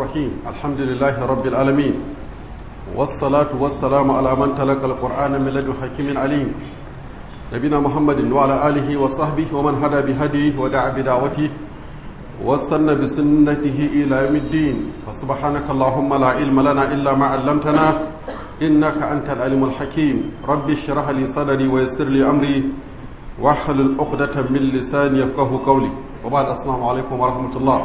الرحيم الحمد لله رب العالمين والصلاة والسلام على من تلقى القرآن من لدن حكيم عليم نبينا محمد وعلى آله وصحبه ومن هدى بهديه ودعا بدعوته واستنى بسنته إلى يوم الدين فسبحانك اللهم لا علم لنا إلا ما علمتنا إنك أنت العلم الحكيم رب اشرح لي صدري ويسر لي أمري واحلل عقدة من لساني يفقه قولي وبعد السلام عليكم ورحمة الله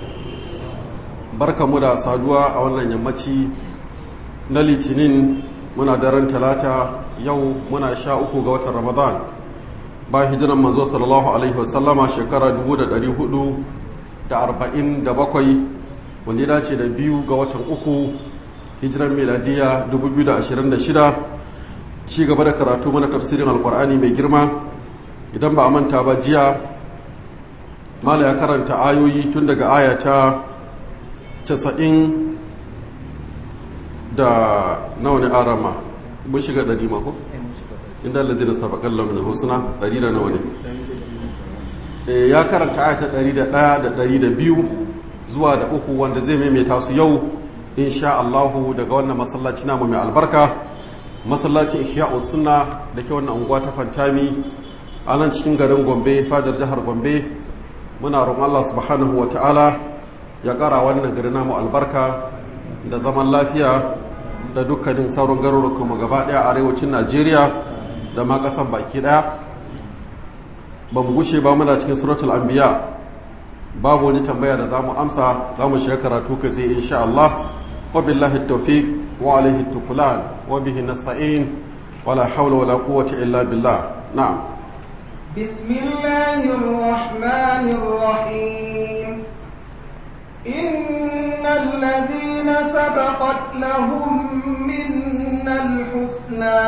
barka mu da saduwa a wannan yammaci na litinin muna daren talata yau muna sha uku ga watan ramadan ba hijiran manzo sallallahu alaihi wasallama shekara 447 wanda ya dace da biyu ga watan uku hijiran meladiya 2026 ci gaba da karatu mana tafsirin alkur'ani mai girma idan ba a manta ba jiya mala ya karanta ayoyi tun daga ayata casa'in da nawa ne arama mun shiga ɗari mako? inda lalzina sabakan lamun husna ɗari da nawa ne ya karanta ayata ɗari da ɗaya da ɗari da biyu zuwa da uku wanda zai maimaita su yau insha Allahu daga wannan masallaci namu mai albarka masallacin ihya'u sunna da ke wannan unguwa ta fantami a nan cikin garin gombe fadar jihar gombe muna roƙon Allah subhanahu wa ta'ala ya ƙara wannan gari namu albarka da zaman lafiya da dukkanin sauran garurukanmu gaba ɗaya a arewacin najeriya da ma ƙasan baki ɗaya ba mu gushe ba muna cikin suratul anbiya babu wani tambaya da za mu amsa za mu shiga karatu kai sai insha Allah wa billahi tawfiq wa alaihi tukulan wa bihi nasta'in wala hawla wala quwwata illa billah na'am بسم الله الرحمن الرحيم إن الذين سبقت لهم منا الحسنى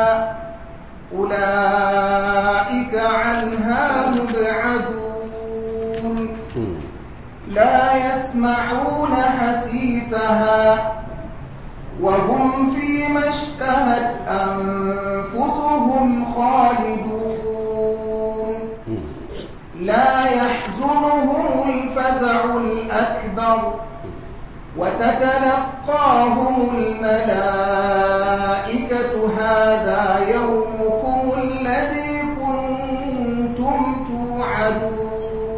أولئك عنها مبعدون لا يسمعون حسيسها وهم فيما اشتهت أنفسهم خالدون لا يحزنهم الفزع الأكبر وتتلقاهم الملائكة هذا يومكم الذي كنتم توعدون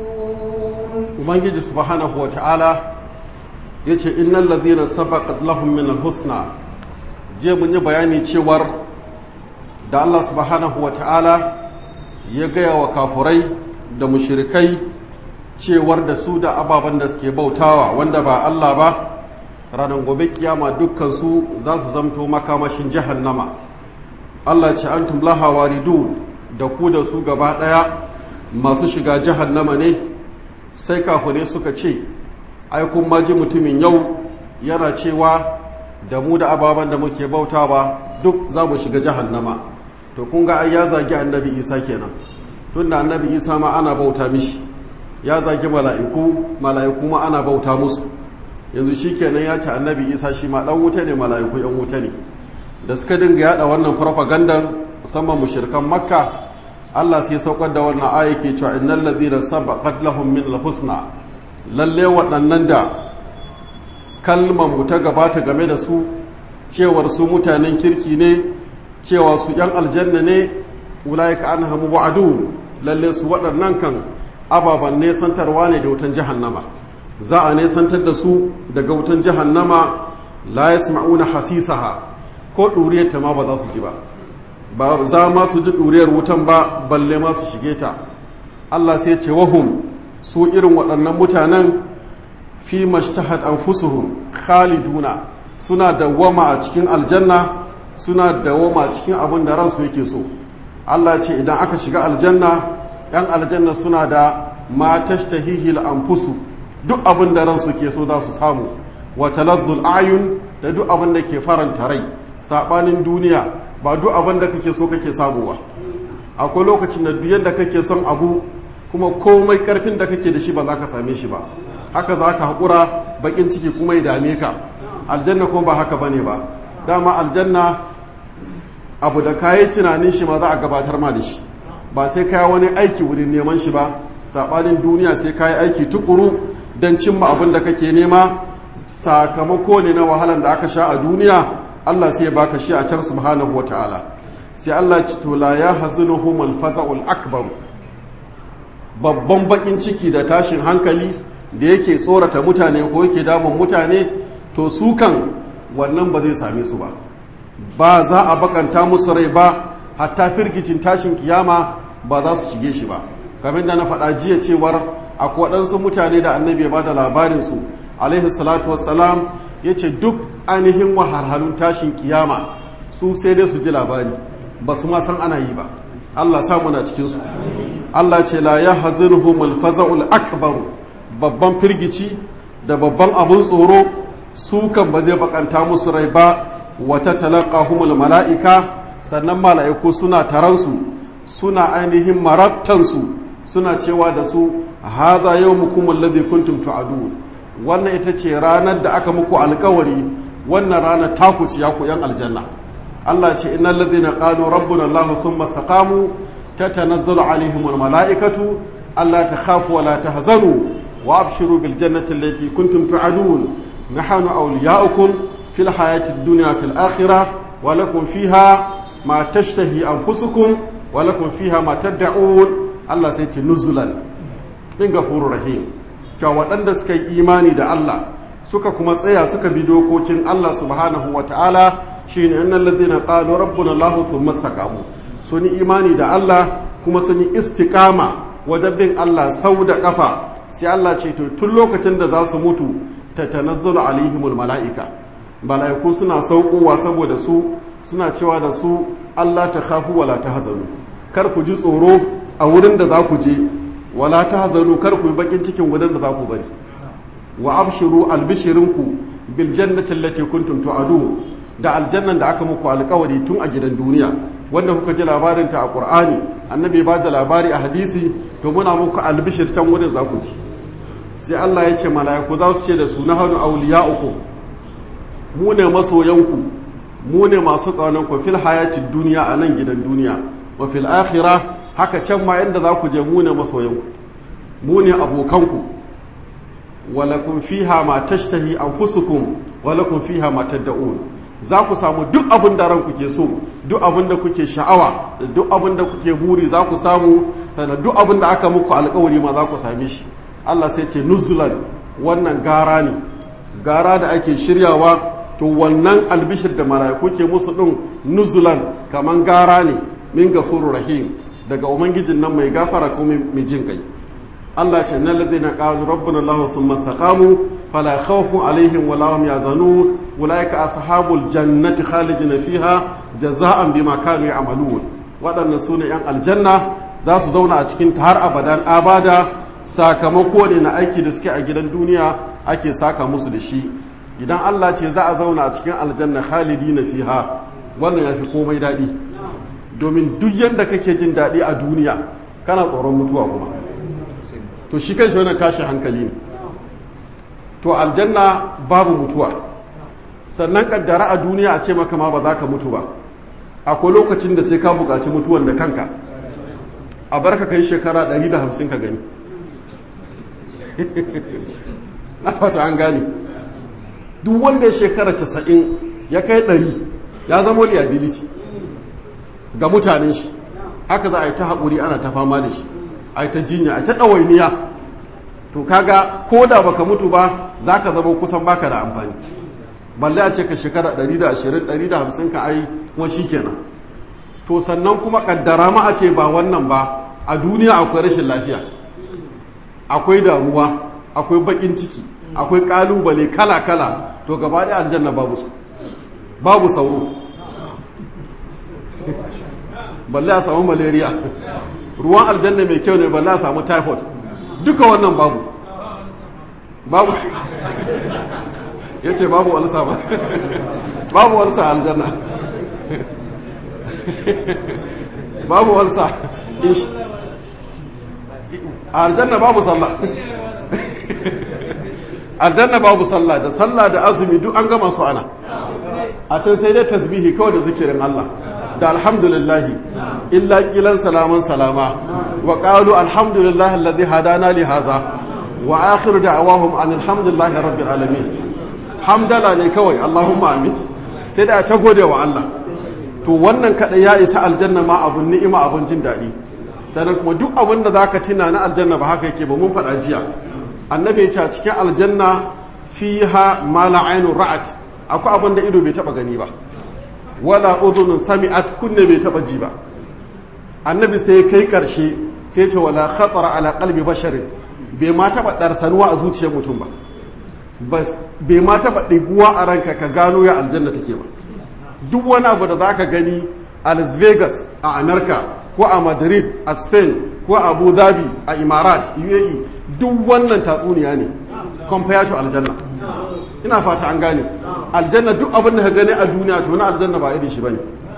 ubangiji subhanahu wa ta'ala ya ce innan lazina sabaqat lahum min alhusna je mun yi bayani cewar da Allah subhanahu wa ta'ala ya gaya wa kafurai da mushirikai cewar da su da ababen da suke bautawa wanda ba Allah ba ranar gobe kiyama dukkansu za su zamto makamashin jahannama Allah ce antum laha waridun da ku da su gaba ɗaya masu shiga jahannama ne sai kafune suka ce ai kun maji mutumin yau yana cewa da mu da ababen da muke bautawa duk za mu shiga jahannama to kun ga ai ya zagi annabi isa kenan tunda annabi isa ma ana bauta mishi ya zagi mala'iku mala'iku ma ana bauta musu yanzu shi kenan ya ce annabi isa shi ma dan wuta ne mala'iku yan wuta ne da suka dinga yada wannan farfagandan musamman mushrikan makka Allah sai saukar da wannan aya ke cewa innal ladhina sabaqat lahum min al-husna lalle waɗannan da kalmar mu ta gabata game da su cewar su mutanen kirki ne cewa su yan aljanna ne ulaika anhamu wa'adun lalle su waɗannan kan ababen nesantarwa ne da wutan jahannama za a nesantar da su daga wutan jahannama la yasma'una hasisaha ko ɗuriyar ta ma ba za su ji ba ba za ma su ji ɗuriyar wutan ba balle ma su shige ta Allah sai ce wahum su irin waɗannan mutanen fi mashtahat anfusuhum khaliduna suna dawwama a cikin aljanna suna dawwama a cikin abin da ransu yake so Allah ce idan aka shiga aljanna yan aljanna suna da ma tashtahihil anfusu duk abin da ransu ke so za su samu wa talazzul ayun da duk abin da ke faranta rai sabanin duniya ba duk abin da kake so kake samu ba akwai lokacin da duk yadda kake son abu kuma komai karfin da kake da shi ba za ka same shi ba haka za ka haƙura baƙin ciki kuma ya dame ka aljanna kuma ba haka bane ba dama aljanna abu da kayi tunanin shi ma za a gabatar ma da shi ba sai kaya wani aiki wurin neman shi ba saɓanin duniya sai kayi aiki tukuru don cimma abin da kake nema sakamako ne na wahalan da aka sha a duniya Allah sai ya baka shi a can subhanahu wa ta'ala sai Allah ci to la ya hazinuhum al-faza'ul akbar babban bakin ciki da tashin hankali da yake tsorata mutane ko yake damun mutane to su kan wannan ba zai same su ba ba za a bakanta musu rai ba hatta firgicin tashin kiyama ba za su shige shi ba kamar da na faɗa jiya cewar akwai waɗansu mutane da annabi ya ba da labarinsu alaihi salatu wassalam ya ce duk ainihin wahalhalun tashin kiyama su sai dai su ji labari ba su ma san ana yi ba allah samu na cikinsu allah ce la ya hazinuhum alfaza'ul akbaru babban firgici da babban abun tsoro su kan ba zai bakanta musu rai ba wata talaqahumul mala'ika sannan mala'iku suna taransu suna ainihin marabtansu suna cewa da su hadha yawmukum alladhi kuntum tu'adun wannan ita ce ranar da aka muku alkawari wannan ranar taku ci ku yan aljanna Allah ce innal ladhina qalu rabbuna Allah thumma istaqamu tatanazzalu alaihimul mala'ikatu alla takhafu wa la tahzanu wa abshiru bil jannati allati kuntum tu'adun nahnu awliya'ukum fil hayati dunya fil akhirah wa lakum fiha ma tashtahi anfusukum wa lakum fiha ma tad'un Allah sai ce nuzulan min gafurur rahim cewa waɗanda suka yi imani da Allah suka kuma tsaya suka bi dokokin Allah subhanahu wa ta'ala shi ne annan ladina qalu rabbuna Allah thumma istaqamu sun yi imani da Allah kuma sun yi istiqama wajen bin Allah sau da kafa sai Allah ce to tun lokacin da za su mutu tatanazzalu alaihimul mala'ika mala'iku suna saukowa saboda su suna cewa da su Allah ta khafu wala tahzanu kar ku ji tsoro a wurin da za ku je wala ta hazanu kar ku yi bakin cikin wurin da za ku bari wa abshiru albishirinku bil jannati allati kuntum tu'adun da aljannan da aka muku alkawari tun a gidan duniya wanda kuka ji labarin ta a qur'ani annabi ba da labari a hadisi to muna muku albishir can wurin za ku ji sai Allah ya ce mala'iku za su ce da su nahanu awliya'ukum mu ne masoyanku mu ne masu ƙaunanku fil hayatid duniya a nan gidan duniya wa fil akhirah haka can ma inda za ku je mu ne masoyanku mu ne abokanku walakun fiha ma tashtahi anfusukum walakun fiha ma tad'un za ku samu duk abin da ranku ke so duk abin da kuke sha'awa da duk abin da kuke buri za ku samu sannan duk abin da aka muku alkawari ma za ku same shi Allah sai ce nuzulan wannan gara ne gara da ake shiryawa to wannan albishir da mala'iku ke musu din nuzulan kaman gara ne min gafurur rahim daga ubangijin nan mai gafara ko mai jin kai Allah ce nan ladina qalu rabbuna Allah thumma istaqamu fala khawfun alaihim wala hum yazanun ulaika ashabul jannati khalidina fiha jazaan bima kanu ya'malun waɗannan sune yan aljanna za su zauna a cikin har abadan abada sakamako ne na aiki da suke a gidan duniya ake saka musu da shi idan Allah ce za a zauna a cikin aljanna khalidina fiha wannan yafi komai daɗi domin duk yadda kake jin daɗi a duniya kana tsoron mutuwa kuma to shi kan shi wannan tashi hankali ne to aljanna babu mutuwa sannan kaddara a duniya a ce maka ma ba za ka mutu ba akwai lokacin da sai ka buƙaci mutuwan da kanka a bar ka kai shekara 150 ka gani na fata an gane duk wanda ya shekara 90 ya kai 100 ya zama liability ga mutanen shi haka za a yi ta haƙuri ana ta fama da shi a yi ta jinya a yi ta ɗawainiya to kaga ko da baka mutu ba za ka zama kusan baka da amfani balle a ce ka shekara 120-150 ka ai kuma shi kenan to sannan kuma kaddara ma a ce ba wannan ba a duniya akwai rashin lafiya akwai damuwa akwai bakin ciki akwai kalubale kala-kala to gaba da aljanna babu su babu sauro balle a samu malaria ruwan aljanna mai kyau ne balle a samu typhoid duka wannan babu babu ya ce babu walsa ba babu walsa aljanna babu walsa aljanna babu sallah aljanna babu sallah da sallah da azumi duk an gama su ana a can sai dai tasbihi kawai da zikirin Allah da alhamdulillahi illa kilan salaman salama wa qalu alhamdulillahi alladhi hadana li hadha wa akhiru da'awahum an alhamdulillahi rabbil alamin hamdala ne kawai Allahumma amin sai da ta gode wa Allah to wannan kada ya isa aljanna ma abun ni'ima abun jin daɗi sannan kuma duk abin da zaka tuna na aljanna ba haka yake ba mun faɗa jiya annabi ya ce a cikin aljanna fiha ma la ainun ra'at akwai abin da ido bai taba gani ba wala udhunun sami'at kunne bai taba ji ba annabi sai kai karshe sai ce wala khatara ala qalbi basharin bai ma taba darsanuwa a zuciyar mutum ba bai ma taba ɗiguwa a ranka ka gano ya aljanna take ba duk wani abu da zaka gani a las vegas a america ko a madrid a spain ko a abu dhabi a imarat uae duk wannan tatsuniya ne compared to aljanna ina fata an gane aljanna duk abin da ka gani a duniya to na aljanna ba irin shi bane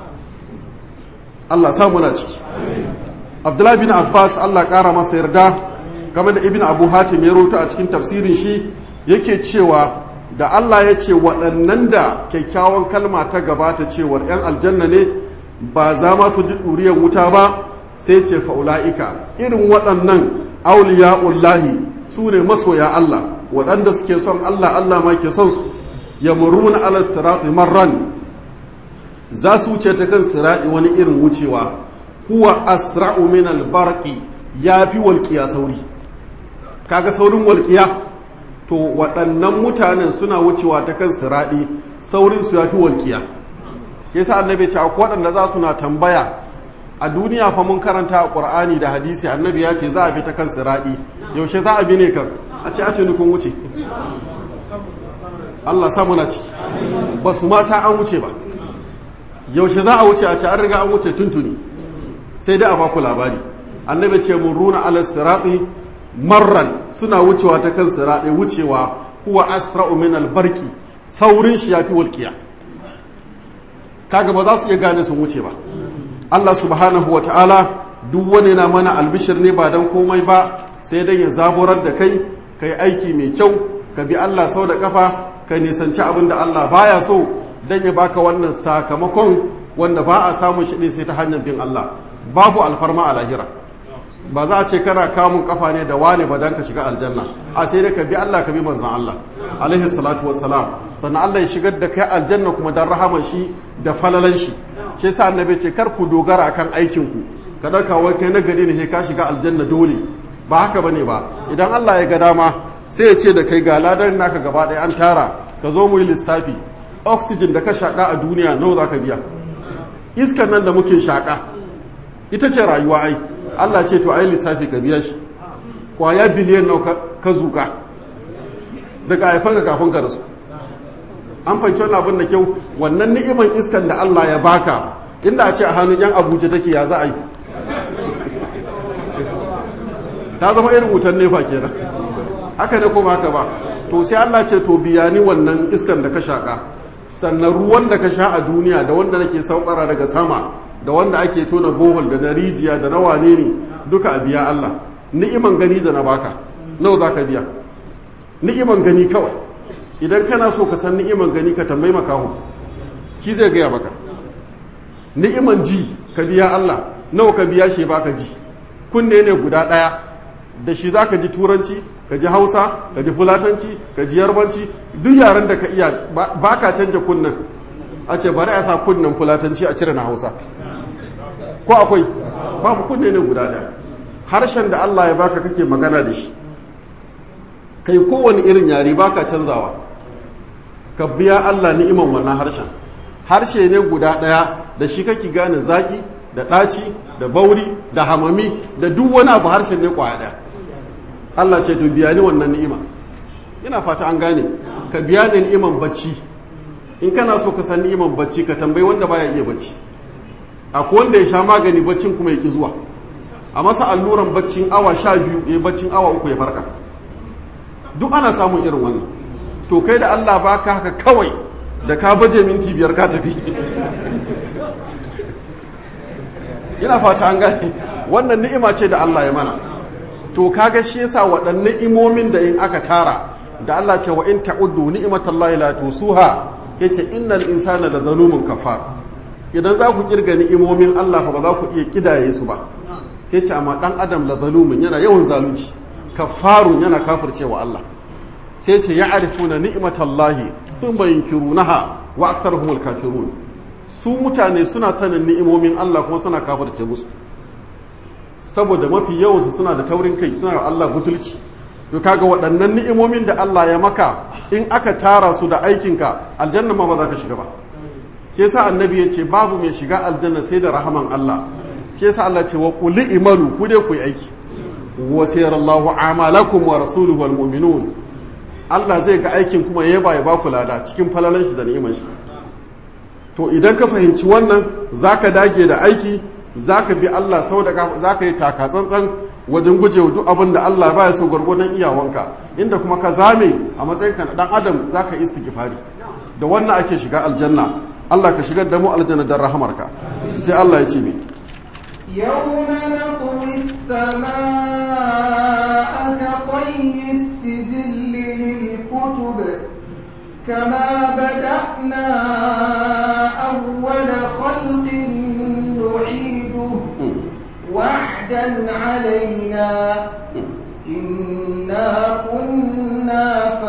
Allah samu na ciki Abdullahi bin Abbas Allah kara masa yarda game da Ibn Abu Hatim ya rawaito a cikin tafsirin shi yake cewa da Allah ya ce waɗannan da kyakkyawan kalma ta gabata cewar 'yan aljanna ne ba za ma su ji ɗuriyar wuta ba sai ce fa'ula'ika irin waɗannan auliya'ullahi su ne masoya Allah waɗanda suke son Allah Allah ma ke son su ya muruna ala sirati marran za su wuce ta kan sirati wani irin wucewa kuwa asra'u min albarqi yafi walqiya sauri kaga saurin walqiya to waɗannan mutanen suna wucewa ta kan sirati saurin su yafi walqiya yasa annabi ce akwai waɗanda za su na tambaya a duniya fa mun karanta a qur'ani da hadisi annabi ya ce za a bi ta kan sirati yaushe za a bi ne kan a ce a tuni kun wuce Allah samu na ciki ba su ma sa an wuce ba yaushe za a wuce a ce an riga an wuce tuntuni sai dai a baku labari annabi ce mun runa ala sirati marran suna wucewa ta kan sirati wucewa huwa asra'u min albarki saurin shi yafi walqiya kaga ba za su iya gane sun wuce ba Allah subhanahu wa ta'ala duk wani na mana albishir ne ba don komai ba sai dan ya zaburar da kai ka yi aiki mai kyau ka bi Allah sau da kafa ka nisanci abin da Allah baya so don ya baka wannan sakamakon wanda ba a samun shi ne sai ta hanyar bin Allah babu alfarma a lahira ba za a ce kana kamun kafa ne da wane ba don ka shiga aljanna a sai da ka bi Allah ka bi manzan Allah alaihi salatu wassalam sannan Allah ya shigar da kai aljanna kuma don rahaman shi da falalan shi shi yasa annabi ce kar ku dogara akan aikin ku ka dauka wai kai na gari ne ka shiga aljanna dole ba haka bane ba idan Allah ya ga dama sai ya ce da kai ga ladan naka gaba ɗaya an tara ka zo mu yi lissafi oxygen da ka shaka a duniya nawa za ka biya iskar nan da muke shaka ita ce rayuwa ai Allah ce to ai lissafi ka biya shi kwaya biliyan nawa ka zuka daga haifanka kafin ka rasu an fahimci wannan abin da kyau wannan ni'iman iskan da Allah ya baka inda a ce a hannun yan abuja take ya za a yi ta zama irin wutan nefa kenan haka ne kuma haka ba to sai Allah ce to biya ni wannan iskan da ka shaka sannan ruwan da ka sha a duniya da wanda nake saukara daga sama da wanda ake tona bohol da na rijiya da na wane ne duka a biya Allah ni'iman gani da na baka nawa za ka biya ni'iman gani kawai idan kana so ka san ni'iman gani ka tambayi makaho ki zai gaya maka ni'iman ji ka biya Allah nawa ka biya shi baka ji kunne ne guda ɗaya da shi za ka ji turanci ka ji hausa ka ji fulatanci ka ji yarbanci duk yaren da ka iya ba ka canja kunnen a ce bari a sa kunnen fulatanci a cire na hausa ko akwai babu kunne ne guda ɗaya harshen da Allah ya baka kake magana da shi kai kowane irin yare baka canzawa ka biya Allah ni'iman wannan harshen harshe ne guda ɗaya da shi kake gane zaki da ɗaci da bauri da hamami da duk wani abu harshen ne kwaya ɗaya Allah ce to biya ni wannan ni'ima ina fata an gane ka biya ni ni'iman bacci in kana so ka san ni'iman bacci ka tambayi wanda baya iya bacci akwai wanda ya sha magani baccin kuma ya ki zuwa a masa alluran baccin awa sha biyu ya baccin awa uku ya farka duk ana samun irin wannan to kai da Allah baka haka kawai da ka baje minti biyar ka tafi ina fata an gane wannan ni'ima ce da Allah ya mana to kaga shi yasa waɗannan imomin da in aka tara da Allah ce wa in ta'uddu ni'matallahi la tusuha yace innal insana la zalumun kafar idan za ku kirga ni'imomin Allah fa ba za ku iya kidaye su ba sai ce amma dan adam la zalumun yana yawan zalunci kafarun yana kafircewa Allah sai ce ya'rifuna ni'matallahi thumma yunkirunaha wa aktharuhum kafirun su mutane suna sanin ni'imomin Allah kuma suna kafirce musu saboda mafi yawansu suna da taurin kai suna da Allah butulci to kaga waɗannan ni'imomin da Allah ya maka in aka tara su da aikinka aljanna ma ba za ka shiga ba ke sa annabi ya ce babu mai shiga aljanna sai da rahaman Allah ke sa Allah ce wa qul imalu ku dai ku yi aiki wa sayarallahu amalakum wa rasuluhu wal mu'minun Allah zai ga aikin kuma ya ba ya ba ku lada cikin falalan shi da ni'imar shi to idan ka fahimci wannan zaka dage da aiki zaka bi Allah sau da zaka yi taka tsantsan wajen gujewa duk abin da Allah baya so gwargwadon iyawanka inda kuma ka zame a matsayinka na dan adam zaka istighfari da wannan ake shiga aljanna Allah ka shigar da mu aljanna dan rahamarka sai Allah ya ce mi يوم نطوي السماء كطي السجل للكتب كما بدأنا أول خلق نعيده وعدا علينا إنا كنا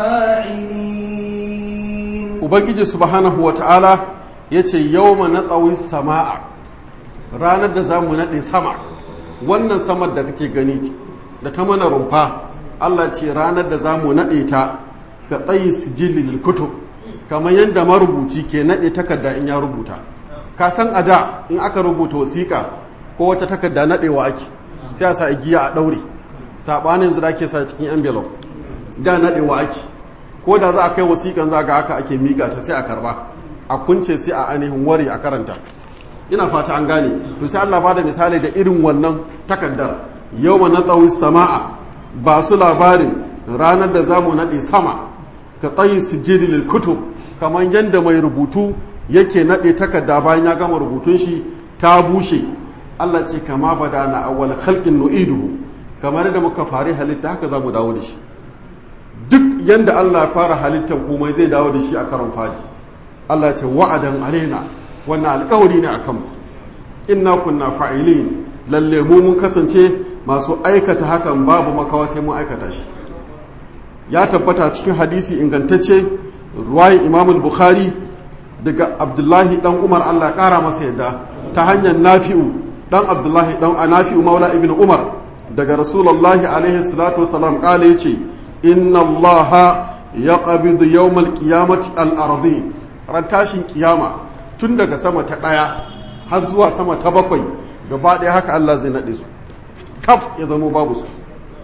فاعلين ubangiji subhanahu wa ta'ala ya ce yau na tsawon sama'a ranar da za mu naɗe sama wannan samar da kake gani da ta mana rumfa allah ce ranar da za mu naɗe ta ka tsayi sijilin kutub kamar yadda marubuci ke naɗe takarda in ya rubuta ka san a da in aka rubuta wasiƙa ko wata takarda naɗewa ake sai a sa igiya a ɗaure saɓanin zira ke sa cikin envelope da naɗewa ake ko da za a kai wasiƙan za ga haka ake miƙa ta sai a karba a kunce sai a ainihin ware a karanta ina fata an gane to sai Allah bada misali da irin wannan takaddar yawma natsawi sama'a ba su labarin ranar da zamu nade sama ka tsayi sijili lil kutub kamar yanda mai rubutu yake nade takarda bayan ya gama rubutun shi ta bushe Allah ce kama bada na awwal khalqin nu'iduhu kamar da muka fari halitta haka zamu dawo da shi duk yanda Allah ya fara halittar komai zai dawo da shi a karon fadi Allah ce wa'adan alaina wannan alkawari ne akan mu inna kunna fa'ilin lalle mu mun kasance masu aikata hakan babu makawa sai mun aikata shi ya tabbata cikin hadisi ingantacce ruwayin Imam Bukhari daga Abdullahi dan Umar Allah kara masa yadda ta hanyar Nafi'u dan Abdullahi dan Nafi'u Maula ibn Umar daga Rasulullahi alaihi salatu wasalam kale yace inna allaha ya ƙabidu yawmal qiyamati al-ardi ran tashin kiyama tun daga sama ta ɗaya har zuwa sama ta bakwai gaba ɗaya haka Allah zai naɗe su kaf ya zama babu su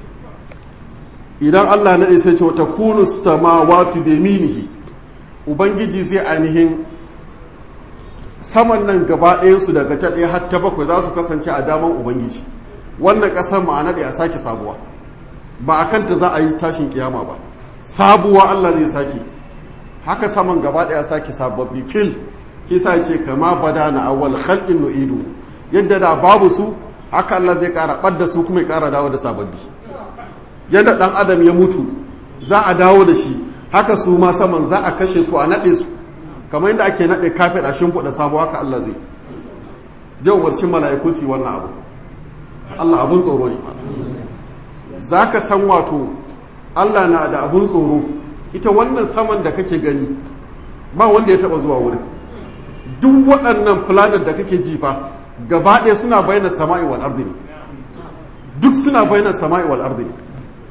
idan Allah naɗe sai ce wata kunu samawati bi minihi ubangiji zai ainihin saman nan gaba ɗayansu daga ta ɗaya har ta bakwai za su kasance a daman ubangiji wannan ƙasar ma'ana da ya sake sabuwa ba a kanta za a yi tashin kiyama ba sabuwa Allah zai sake haka saman gaba daya sake sababbi fil kisa ce kama bada na awwal khalqin nu'idu yadda da babu su haka Allah zai kara badda su kuma ya kara dawo da sababbi yadda dan adam ya mutu za a dawo da shi haka su ma saman za a kashe su a nade su kamar yadda ake nade kafet a shimfiɗa sabo haka Allah zai jawarcin mala'iku su wannan abu Allah abun tsoro ne za ka san wato Allah na da abun tsoro ita wannan saman da kake gani ba wanda ya taba zuwa wurin duk waɗannan planet da kake jifa gaba ɗaya suna bayyana sama'i wal ardi ne duk suna bayyana sama'i wal ardi ne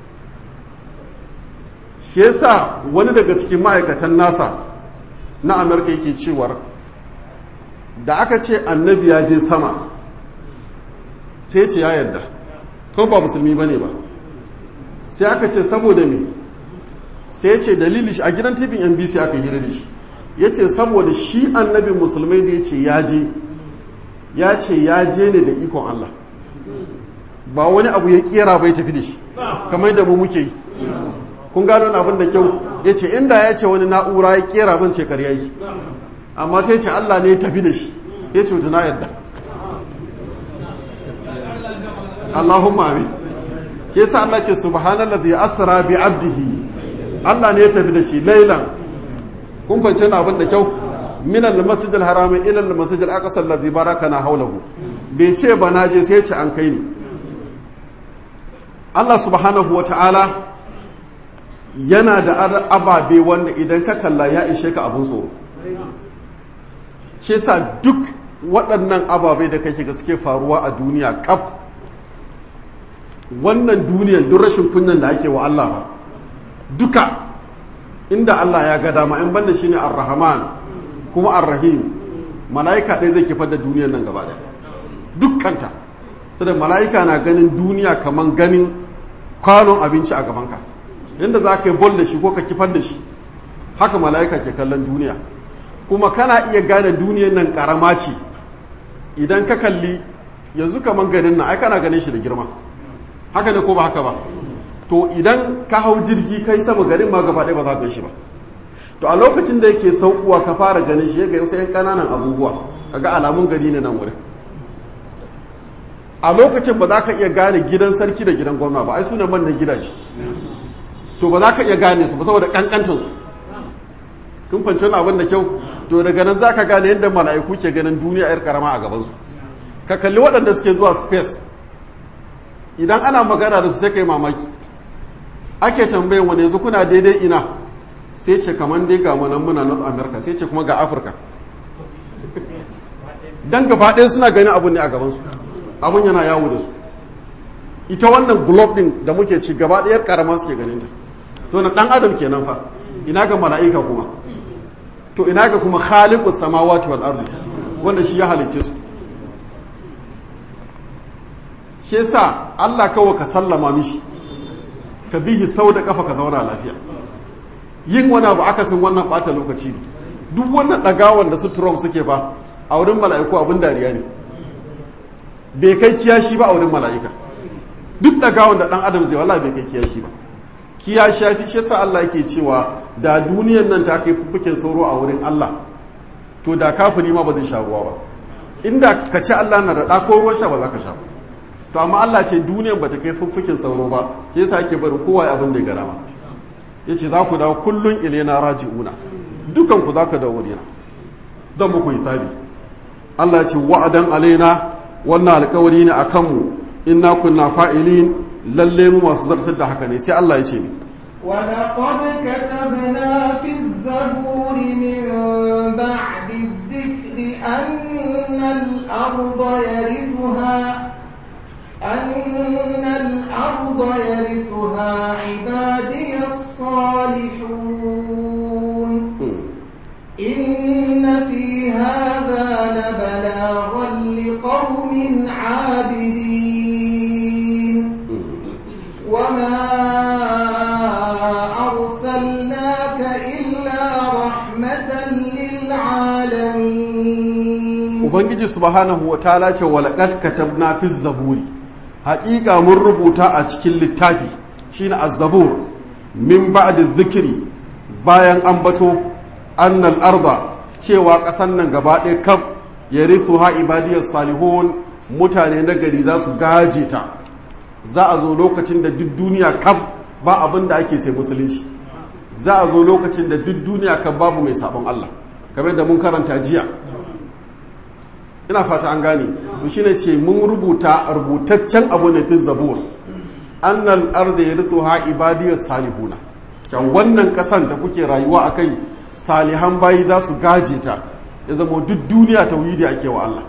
shi yasa wani daga cikin ma'aikatan nasa na amurka yake cewar da aka ce annabi ya je sama sai ce ya yarda ko ba musulmi bane ba sai aka ce saboda me sai ce dalili shi a gidan tibin nbc aka hira da shi ya ce saboda shi annabin musulmai da ya ce ya je ya ce ya je ne da ikon allah ba wani abu ya kera bai tafi da shi kamar da mu muke yi kun gano abin da kyau ya ce inda ya ce wani na'ura ya kera zan ce karya yi amma sai ce allah ne ya tafi da shi ya ce na yadda allahumma amin ke sa Allah ce subhanallazi asra bi abdihi Allah ne ya tafi da shi lailan kun fahimci abin da kyau min al-masjid al-haram ila al-masjid al-aqsa alladhi barakana hawlahu bai ce ba na je sai ya ce an kai ni Allah subhanahu wa ta'ala yana da ababe wanda idan ka kalla ya ishe ka abin tsoro shi sa duk waɗannan ababe da kake ga suke faruwa a duniya kaf wannan duniyan duk rashin kunyan da ake wa Allah ba duka inda Allah ya ga dama in banda shine ar-rahman kuma ar-rahim mala'ika ɗaya zai kifar da duniyan nan gaba ɗaya dukkanta saboda mala'ika na ganin duniya kaman ganin kwanon abinci a gabanka yadda za ka yi bol da shi ko ka kifar da shi haka mala'ika ke kallon duniya kuma kana iya gane duniyan nan karama ce idan ka kalli yanzu kaman ganin nan ai kana ganin shi da girma haka ne ko ba haka ba to idan ka hau jirgi kai sama garin ma gaba ɗaya ba za ka shi ba to a lokacin da yake saukuwa ka fara ganin shi ya ga wasu 'yan ƙananan abubuwa kaga alamun gari ne nan wurin a lokacin ba za ka iya gane gidan sarki da gidan gwamna ba ai suna manyan gidaje to ba za ka iya gane su ba saboda kankancinsu kun fanci wani abin da kyau to daga nan za ka gane yadda mala'iku ke ganin duniya yar karama a gabansu ka kalli waɗanda suke zuwa space idan ana magana da su sai ka yi mamaki ake tambayin wani yanzu kuna daidai ina sai ce kamar dai ga manan muna north america sai ce kuma ga afirka don gaba ɗaya suna ganin abun ne a gabansu abun yana yawo da su ita wannan globe din da muke ci gaba ɗayar karama suke ganin ta to na ɗan adam kenan fa ina ga mala'ika kuma to ina ga kuma khaliqus samawati wal ardi wanda shi ya halicce su shi yasa Allah kawai ka sallama mishi ka bihi sau da kafa ka zauna lafiya yin wani abu akasin wannan bata lokaci ne duk wannan ɗagawan da su Trump suke ba a wurin mala'iku abin dariya ne bai kai kiyashi ba a wurin mala'ika duk ɗagawan da ɗan adam zai wala bai kai kiyashi ba kiyashi ya fi shi sa Allah yake cewa da duniyan nan ta kai fuffuken sauro a wurin Allah to da kafiri ma ba zai sha ruwa ba inda ka ci Allah na da ɗako ruwan sha ba za ka sha ba to amma Allah ce duniyan ba ta kai fuffuken sauro ba ke yasa ake barin kowa abin da ya gara ma ya ce za ku dawo kullum ilena raji'una dukan ku za ka dawo wurina zan muku hisabi Allah ce wa'adan alaina wannan alkawari ne a kanmu inna kunna fa'ilin lalle mu masu zartar da haka ne sai Allah ya ce ni ولقد كتبنا في الزبور من بعد الذكر أن الأرض يرثها أن الأرض يرثها عبادي الصالحون إن في هذا لبلاغا لقوم عابدين وما أرسلناك إلا رحمة للعالمين ubangiji subhanahu wa ta'ala ce walaqad katabna fi zaburi haƙiƙa mun rubuta a cikin littafi shine az-zabur min ba'di dhikri bayan ambato annal arda cewa ƙasan nan gaba ɗaya kam yarithuha ibadiyas salihun mutane na gari za su gaje ta za a zo lokacin da duk duniya kam ba abin da ake sai musulunci za a zo lokacin da duk duniya kan babu mai sabon Allah kamar da mun karanta jiya ina fata an gane to shine ce mun rubuta rubutaccen abu ne fi zabur annal arda yarithuha ibadiyas salihuna can wannan kasan da kuke rayuwa akai salihan bayi za su gaje ta ya zama duk duniya tauhidi ake wa Allah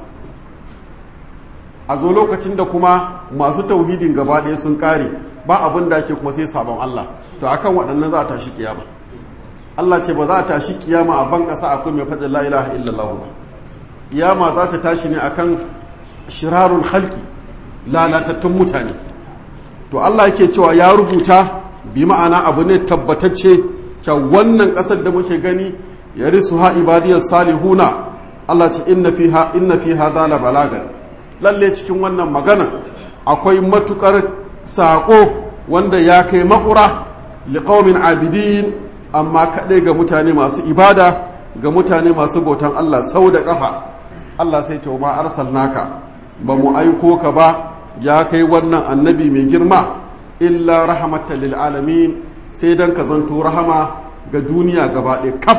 a zo lokacin da kuma masu tauhidin gaba ɗaya sun kare ba abin da ake kuma sai sabon Allah to akan waɗannan za a tashi kiyama Allah ce ba za a tashi kiyama a ban ƙasa akwai mai faɗin la ilaha illallah ba kiyama za ta tashi ne akan shirarun halki lalatattun mutane to Allah yake cewa ya rubuta bi ma'ana abu ne tabbatacce cewa wannan ƙasar da muke gani ya risu ha ibadiyar salihuna Allah ce inna fiha inna fiha zala balagan lalle cikin wannan magana akwai matukar saƙo wanda ya kai makura liqaumin abidin amma kaɗai ga mutane masu ibada ga mutane masu bautan Allah sau da ƙafa Allah sai ta ma arsalnaka ba mu aiko ka ba ya kai wannan annabi mai girma illa rahmatan lil alamin sai dan ka zanto rahama ga duniya gaba ɗaya kaf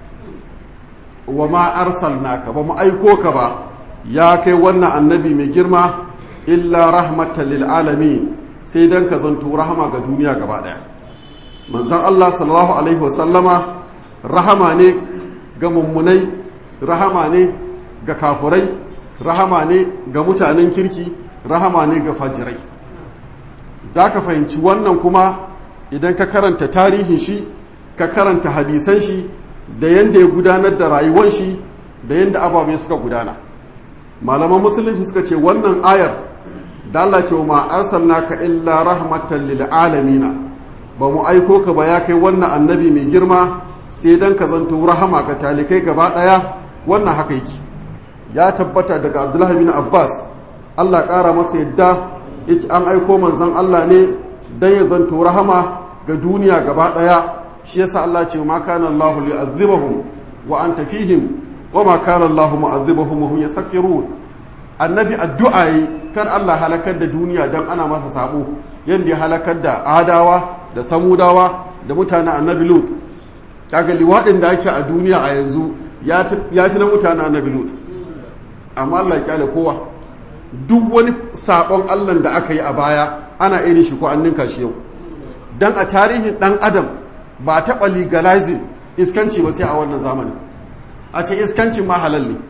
wa ma arsalnaka ba mu aiko ka ba ya kai wannan annabi mai girma illa rahmatan lil alamin sai dan ka zanto rahama ga duniya gaba ɗaya manzon Allah sallallahu alaihi wasallama rahama ne ga mummunai rahama ne ga kafurai rahama ne ga mutanen kirki rahama ne ga fajirai za ka fahimci wannan kuma idan ka karanta tarihin shi ka karanta hadisan shi da yadda ya gudanar da rayuwar shi da yadda ababe suka gudana malaman musulunci suka ce wannan ayar da Allah ce ma arsalnaka illa rahmatan lil alamina ba mu aiko ka ba ya kai wannan annabi mai girma sai dan ka zanto rahama ga talikai gaba daya wannan haka yake ya tabbata daga Abdullahi bin Abbas Allah ƙara masa yadda yace an aiko manzon Allah ne dan ya zanto rahama ga duniya gaba daya shi yasa Allah ce ma kana Allah li'azzibahum wa anta fihim wa ma kana Allah mu'azzibahum wa hum yastaghfirun annabi addu'a yi kar Allah halakar da duniya dan ana masa sabo yanda ya halakar da adawa da samudawa da mutanen annabi lut kaga liwadin da ake a duniya a yanzu ya fi na mutanen annabi lut amma Allah ya kyale kowa duk wani sabon Allah da aka yi a baya ana irin shi ko an ninka shi yau dan a tarihin dan adam ba taɓa legalizing iskanci ba sai a wannan zamanin a ce iskancin ma halal ne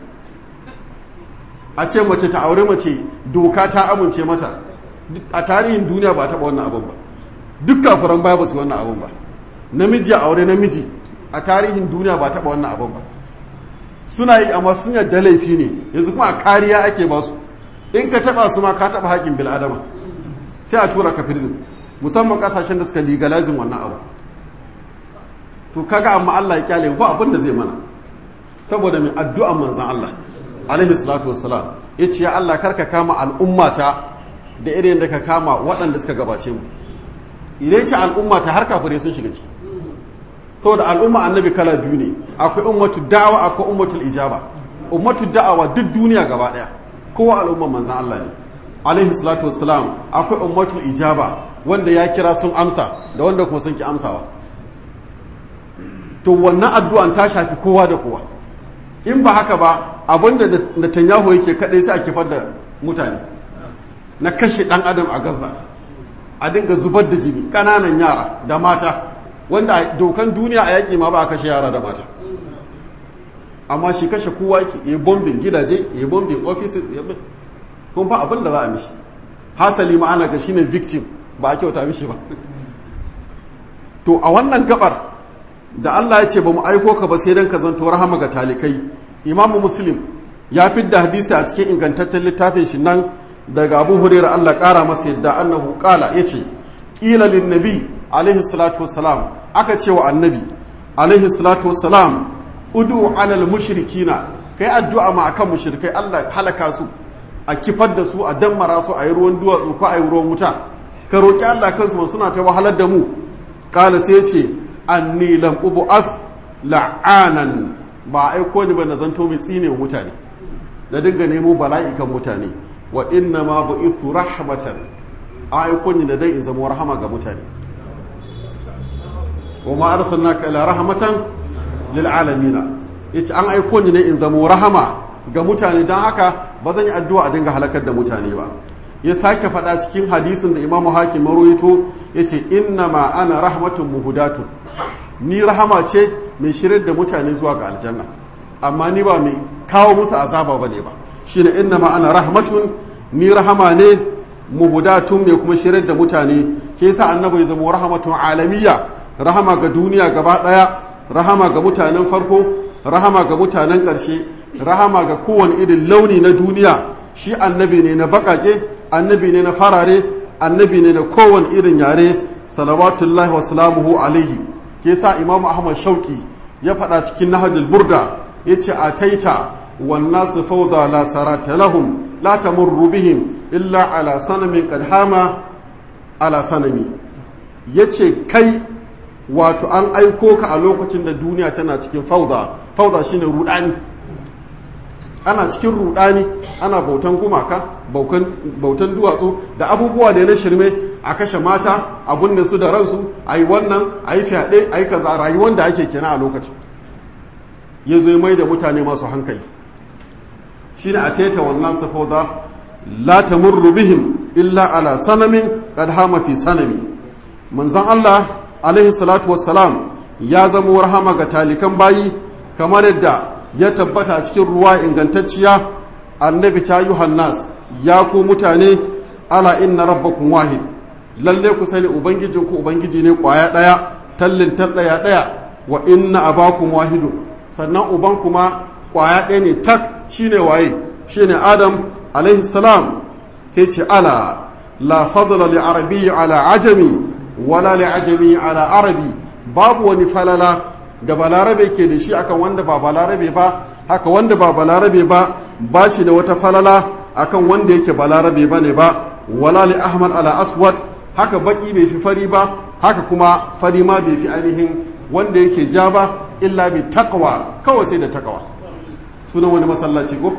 a ce mace ta aure mace doka ta amince mata a tarihin duniya ba taɓa wannan abin ba duk kafiran baya ba su wannan abin ba namiji a aure namiji a tarihin duniya ba taɓa wannan abin ba suna yi amma sun yadda laifi ne yanzu kuma a kariya ake ba su in ka taɓa su ma ka taɓa haƙƙin bil'adama sai a tura ka firzin musamman ƙasashen da suka legalizing wannan abu to kaga amma Allah ya kyale ba abin da zai mana saboda mai addu'a manzan Allah alaihi salatu wassalam ya ce ya Allah karka kama al'ummata da irin da ka kama waɗanda suka gabace mu idan ce al'ummata har kafirai sun shiga ciki saboda al'umma annabi kala biyu ne akwai ummatu da'awa akwai ummatul ijaba ummatu da'awa duk duniya gaba daya kowa al'umma manzan Allah ne alaihi salatu wassalam akwai ummatul ijaba wanda ya kira sun amsa da wanda kuma sun ki amsawa to wannan addu'an ta shafi kowa da kowa in ba haka ba abinda Netanyahu yake kadai sai a kifar da mutane na kashe dan adam a Gaza a dinga zubar da jini kananan yara da mata wanda dokan duniya a yaƙi ma ba a kashe yara da mata amma shi kashe kowa yake ya bombin gidaje ya bombin offices ya kun ba abin da za a mishi hasali ma ana ga shine victim ba a kyauta mishi ba to a wannan gabar da Allah ya ce ba mu aiko ka ba sai dan ka zanto rahama ga talikai imamu muslim ya fidda hadisi a cikin ingantaccen littafin shi nan daga abu hurairah Allah kara masa yadda annahu qala yace qila lin nabi alaihi salatu wassalam aka ce wa annabi alaihi salatu wassalam udu alal mushrikina kai addu'a ma akan mushrikai Allah halaka su a kifar da su a dammara su a yi ruwan duwatsu ko a yi ruwan wuta ka roki Allah kansu suna ta wahalar da mu qala sai ce anni lam ubu'ath la'anan ba aiko ni ba na zanto mai tsine mutane na dinga nemo bala'i kan mutane wa inna ma bu'ithu rahmatan aiko ni da dai in zama rahama ga mutane wa ma arsalnaka ila rahmatan lil alamin yace an aiko ni ne in zama rahama ga mutane dan haka ba zan yi addu'a a dinga halakar da mutane ba ya sake faɗa cikin hadisin da imamu hakim maroito ya ce inna ma ana rahmatun muhudatun ni rahama ce mai shirar da mutane zuwa ga aljanna amma ni ba mai kawo musu azaba ba ne ba shi ne inna ma ana rahmatun ni rahama ne muhudatun mai kuma shirar da mutane ke yasa annabi ya zama rahmatun alamiya rahama ga duniya gaba ɗaya rahama ga mutanen farko rahama ga mutanen ƙarshe rahama ga kowane irin launi na duniya shi annabi ne na baƙaƙe annabi ne na farare annabi ne na kowane irin yare salawatullahi wa salamuhu alaihi ke sa imamu ahmad shauki ya faɗa cikin nahajul burda ya ce a taita wannan su fauda la sarata lahum la tamurru bihim illa ala sanamin qad hama ala sanami yace kai wato an aiko ka a lokacin da duniya tana cikin fauda fauda shine rudani ana cikin rudani ana bautan gumaka bautan duwatsu da abubuwa da na shirme a kashe mata a gunne su da ransu a yi wannan a yi fyaɗe a yi kaza rayuwar da ake kina a lokacin ya zo mai da mutane masu hankali shi ne a teta wannan safoda la tamurru bihim illa ala sanamin qad hama fi sanami manzon Allah alaihi salatu wassalam ya zama rahama ga talikan bayi kamar yadda ya tabbata a cikin ruwa ingantacciya annabi ta yi hannas ya ku mutane ala inna rabbakum wahid lalle ku sani ubangijinku ubangiji ne kwaya ɗaya tallin ɗaya ɗaya wa inna abakum wahidu sannan uban kuma kwaya ɗaya ne tak shine waye shine adam alaihi salam sai ce ala la fadla li arabi ala ajami wala li ajami ala arabi babu wani falala da balarabe ke da shi akan wanda ba balarabe ba haka wanda ba balarabe ba ba shi da wata falala akan wanda yake balarabe ba ne ba wala li ahmad ala aswad haka baki bai fi fari ba haka kuma fari ma bai fi ainihin wanda yake ja ba illa bi taqwa kawai sai da taqwa sunan wani masallaci ko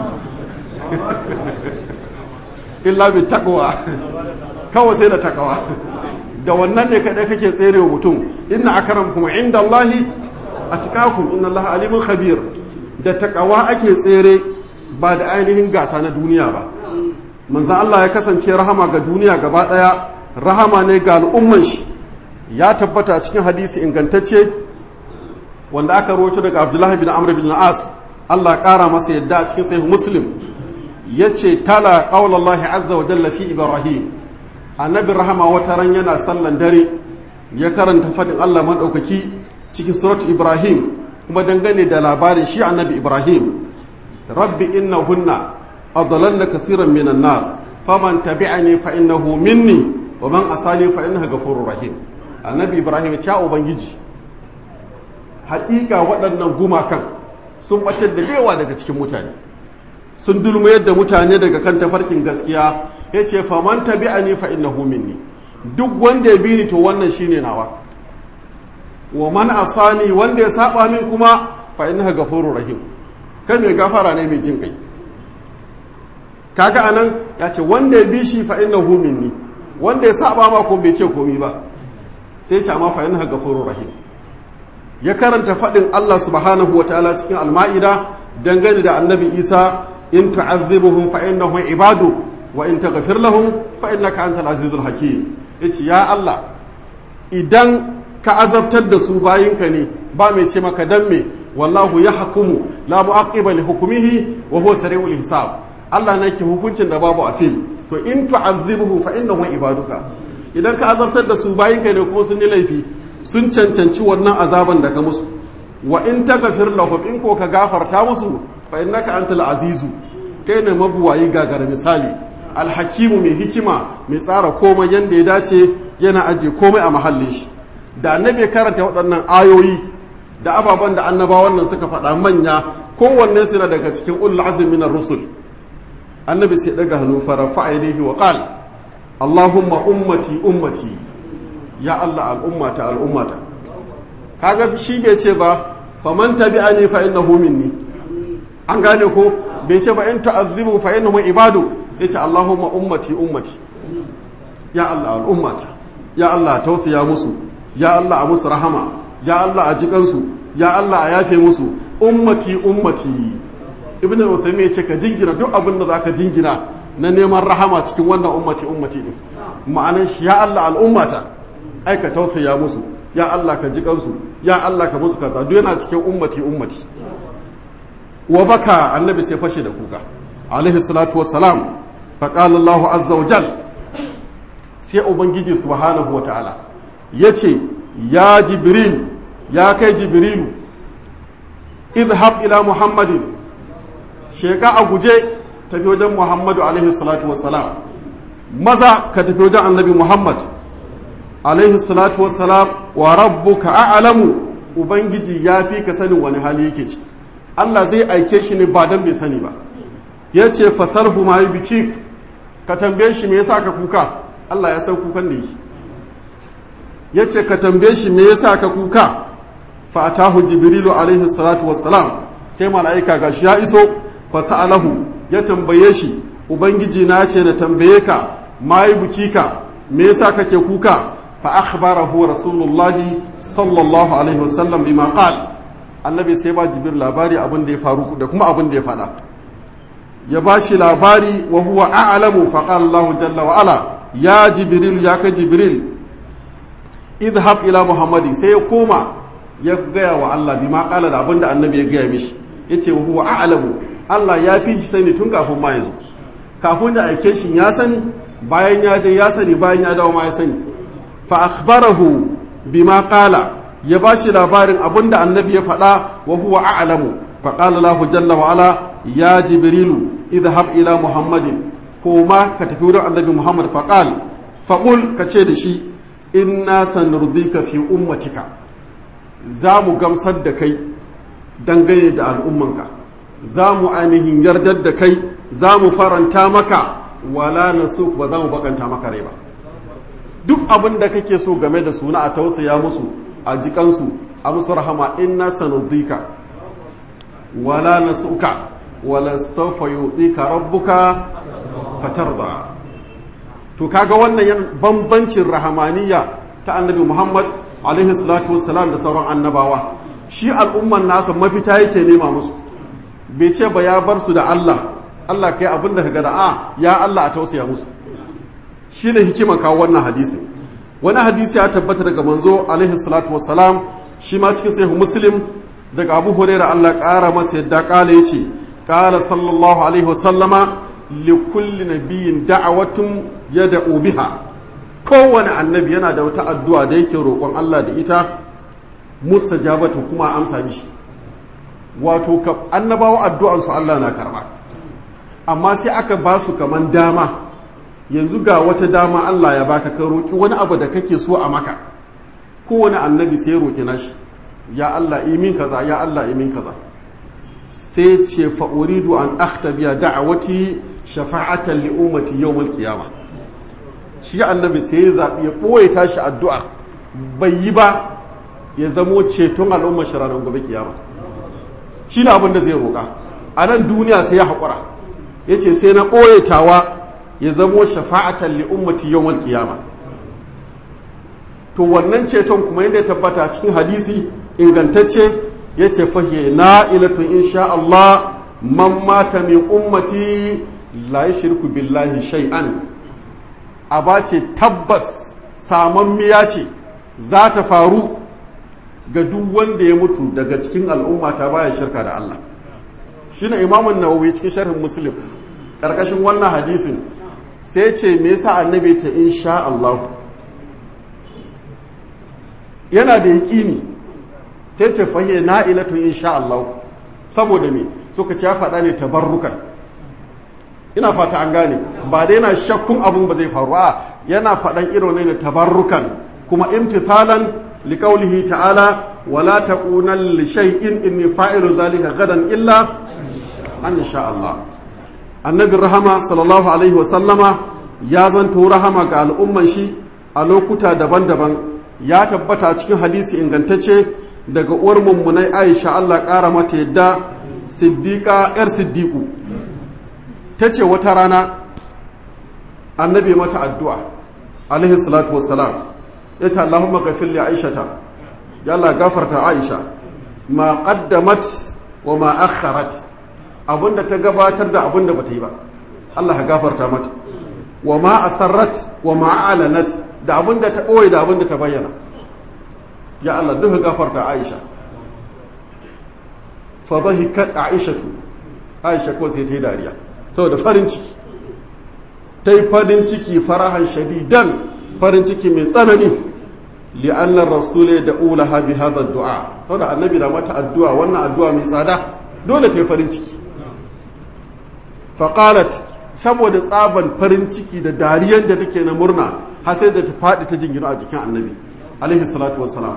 illa bi taqwa kawai sai da taqwa da wannan ne kadai kake tserewa mutum inna akramkum indallahi atqakum inna allaha alimun khabir da taqwa ake tsere ba da ainihin gasa na duniya ba manzon Allah ya kasance rahama ga duniya gaba daya rahama ne ga al'umman shi ya tabbata a cikin hadisi ingantacce wanda aka rawaito daga Abdullahi bin Amr bin As Allah kara masa yadda a cikin sahih Muslim yace tala qaulallahi azza wa jalla fi Ibrahim annabi rahama wata ran yana sallan dare ya karanta fadin Allah madaukaki cikin surat Ibrahim kuma dangane da labarin shi annabi Ibrahim rabbi innahunna adlalna kathiran minan nas faman tabi'ani fa innahu minni wa man asani fa innahu ghafurur rahim annabi Ibrahim ya ubangiji haƙiƙa waɗannan gumakan sun batar da lewa daga cikin mutane sun dulmayar da mutane daga kan tafarkin gaskiya ya ce faman tabi'ani fa innahu minni duk wanda ya bi ni to wannan shine nawa wa man asani wanda ya saba min kuma fa innahu ghafurur rahim kai mai gafara ne mai jin kai kaga anan ya ce wanda ya bi shi fa innahu minni wanda ya saba ma ko bai ce komi ba sai ce amma fa innahu ghafurur rahim ya karanta faɗin Allah subhanahu wa ta'ala cikin al-ma'ida dangane da annabi Isa in tu'azzibuhum fa innahum ibadu wa in taghfir lahum fa innaka antal azizul hakim yace ya Allah idan ka azabtar da su bayinka ne ba mai ce maka dan me wallahu yahkumu la mu'aqqiba li hukmihi wa huwa sari'ul hisab Allah ne ke hukuncin da babu afil to in tu'azzibuhum fa innahum ibaduka idan ka azabtar da su bayinka ne kuma sun yi laifi sun cancanci wannan azaban da ka musu wa in taghfir lahum in ko ka gafarta musu fa innaka antal azizu kai ne mabuwayi gagara misali alhakimu mai hikima mai tsara komai yanda ya dace yana aje komai a mahallin shi da annabi karanta waɗannan ayoyi da ababen da annabawan nan suka faɗa manya kowanne suna daga cikin ulul azmi na rusul annabi sai daga hannu fara fa'ilihi wa qal allahumma ummati ummati ya allah al'ummata al'ummata kaga shi bai ce ba faman tabi'ani fa innahu minni an gane ko bai ce ba in ta'azzibu fa innahum ibadu yace Allahumma ummati ummati ya Allah al'ummata ya Allah tausaya musu ya Allah a musu rahama ya Allah a jikansu ya Allah a yafe musu ummati ummati ibn al-uthaymin yace ka jingina duk abin da zaka jingina na neman rahama cikin wannan ummati ummati din ma'anan shi ya Allah al'ummata ai ka tausaya musu ya Allah ka jikansu ya Allah ka musu kaza duk yana cikin ummati ummati wa baka annabi sai fashe da kuka alaihi salatu wassalam faqala Allahu azza wa jal sai ubangiji subhanahu wa ta'ala yace ya jibril ya kai jibrilu idhab ila muhammadin sheka a guje tafi wajen muhammadu alaihi salatu wassalam maza ka tafi wajen annabi muhammad alaihi salatu wassalam wa rabbuka a'lamu ubangiji ya fi ka sanin wani hali yake ciki Allah zai aike shi ne ba don bai sani ba ya ce fasarhu ma yi biki ka tambaye shi me yasa ka kuka Allah ya san kukan da yi ya ce ka tambaye shi me yasa ka kuka fa atahu jibrilu alaihi salatu wassalam sai mala'ika gashi ya iso fa sa'alahu ya tambaye shi ubangiji na ce na tambaye ka ma yi biki ka me yasa kake kuka fa akhbarahu rasulullahi sallallahu alaihi wasallam bima qala annabi sai ba jibril labari abin da ya faru da kuma abin da ya faɗa ya ba shi labari wa huwa a'lamu fa qala Allah jalla wa ala ya jibril ya ka jibril idhab ila muhammadin sai ya koma ya gaya wa Allah bi ma kala da abinda annabi ya gaya mishi yace huwa a'lamu Allah ya fi shi sani tun kafin ma ya zo kafin da aike shi ya sani bayan ya je ya sani bayan ya dawo ma ya sani fa akhbarahu bima qala ya bashi labarin abinda annabi ya faɗa wa huwa a'lamu fa qala lahu jalla wa ala ya jibrilu idhhab ila muhammadin ko ma ka tafi wurin annabi muhammad fa qal fa qul ka ce da shi inna sanurdika fi ummatika za mu gamsar da kai dangane da al'ummanka za mu ainihin yardar da kai za mu faranta maka wala na so ba za mu bakanta maka rai ba duk abin da kake so game da suna a tausaya musu a jikansu a musu rahama inna sanudika wala na suka wala saufa yuɗika rabbuka fatarda to kaga wannan yan bambancin rahamaniya ta annabi muhammad alaihi salatu wassalam da sauran annabawa shi al'umman nasa mafita yake nema musu bai ce ba ya bar su da Allah Allah kai abin da ka gada a ya Allah a tausaya musu shi ne hikima kawo wannan hadisi wani hadisi ya tabbata daga manzo alaihi salatu wassalam shi ma cikin sahihu muslim daga abu huraira Allah ƙara masa yadda ƙala ya ce ƙala sallallahu alaihi wasallama li kulli nabiyyin da'awatun yad'u biha kowane annabi yana da wata addu'a da yake roƙon Allah da ita mustajabatun kuma amsa mishi wato ka annabawa addu'ansu Allah na karba amma sai aka ba su kaman dama yanzu ga wata dama Allah ya baka ka roƙi wani abu da kake so a maka kowane annabi sai roƙi nashi ya Allah imin kaza ya Allah imin kaza sai ce fa uridu an akhtabiya da'awati shafa'atan li ummati yawmal qiyamah shi annabi sai ya zabi ya boye tashi addu'a bai yi ba ya zamo ceton al'ummar shi ranar gobe kiyama shi ne abin da zai roƙa a nan duniya sai ya haƙura ya ce sai na ɓoye tawa ya zamo shafa'atan li ummati yawmal qiyama to wannan ceton kuma yadda ya tabbata cikin hadisi ingantacce ya ce fahiye na ilatun insha Allah man mata min ummati la yushriku billahi shay'an aba ce tabbas samammiya ce za ta faru ga duk wanda ya mutu daga cikin al'umma ta baya shirka da Allah shine imamun nawawi cikin sharhin muslim karkashin wannan hadisin sai ce me yasa annabi ce insha Allah yana da yaƙini sai ce fahiye na'ilatu insha Allah saboda me suka ce ya faɗa ne tabarrukan ina fata an gane ba da yana shakkun abun ba zai faru a yana faɗan irin ne tabarrukan kuma imtithalan liqaulihi ta'ala wala taqunan li shay'in inni fa'ilu dhalika gadan illa an sha Allah annabi rahama sallallahu alaihi wa sallama ya zanto rahama ga al'umman shi a lokuta daban-daban ya tabbata cikin hadisi ingantacce daga uwar mummunai Aisha Allah ƙara mata yadda siddiqa yar siddiqu tace wata rana annabi mata addu'a alaihi salatu wassalam yace Allahumma ghafir li Aishata ya Allah gafarta Aisha ma qaddamat wa ma akharat abinda ta gabatar da abinda bata yi ba Allah ya gafarta mata wa ma asarrat wa ma alanat da abinda ta ɓoye da abinda ta bayyana ya Allah duka gafarta Aisha fa dhahikat Aishatu Aisha ko sai ta yi dariya saboda farin ciki ta yi farin ciki farahan shadidan farin ciki mai tsanani li'annar rasule da ulaha bi hadha du'a saboda annabi na mata addu'a wannan addu'a mai tsada dole ta yi farin ciki faqalat saboda tsaban farin ciki da dariyan da take na murna har sai da ta faɗi ta jingina a jikin annabi alaihi salatu wassalam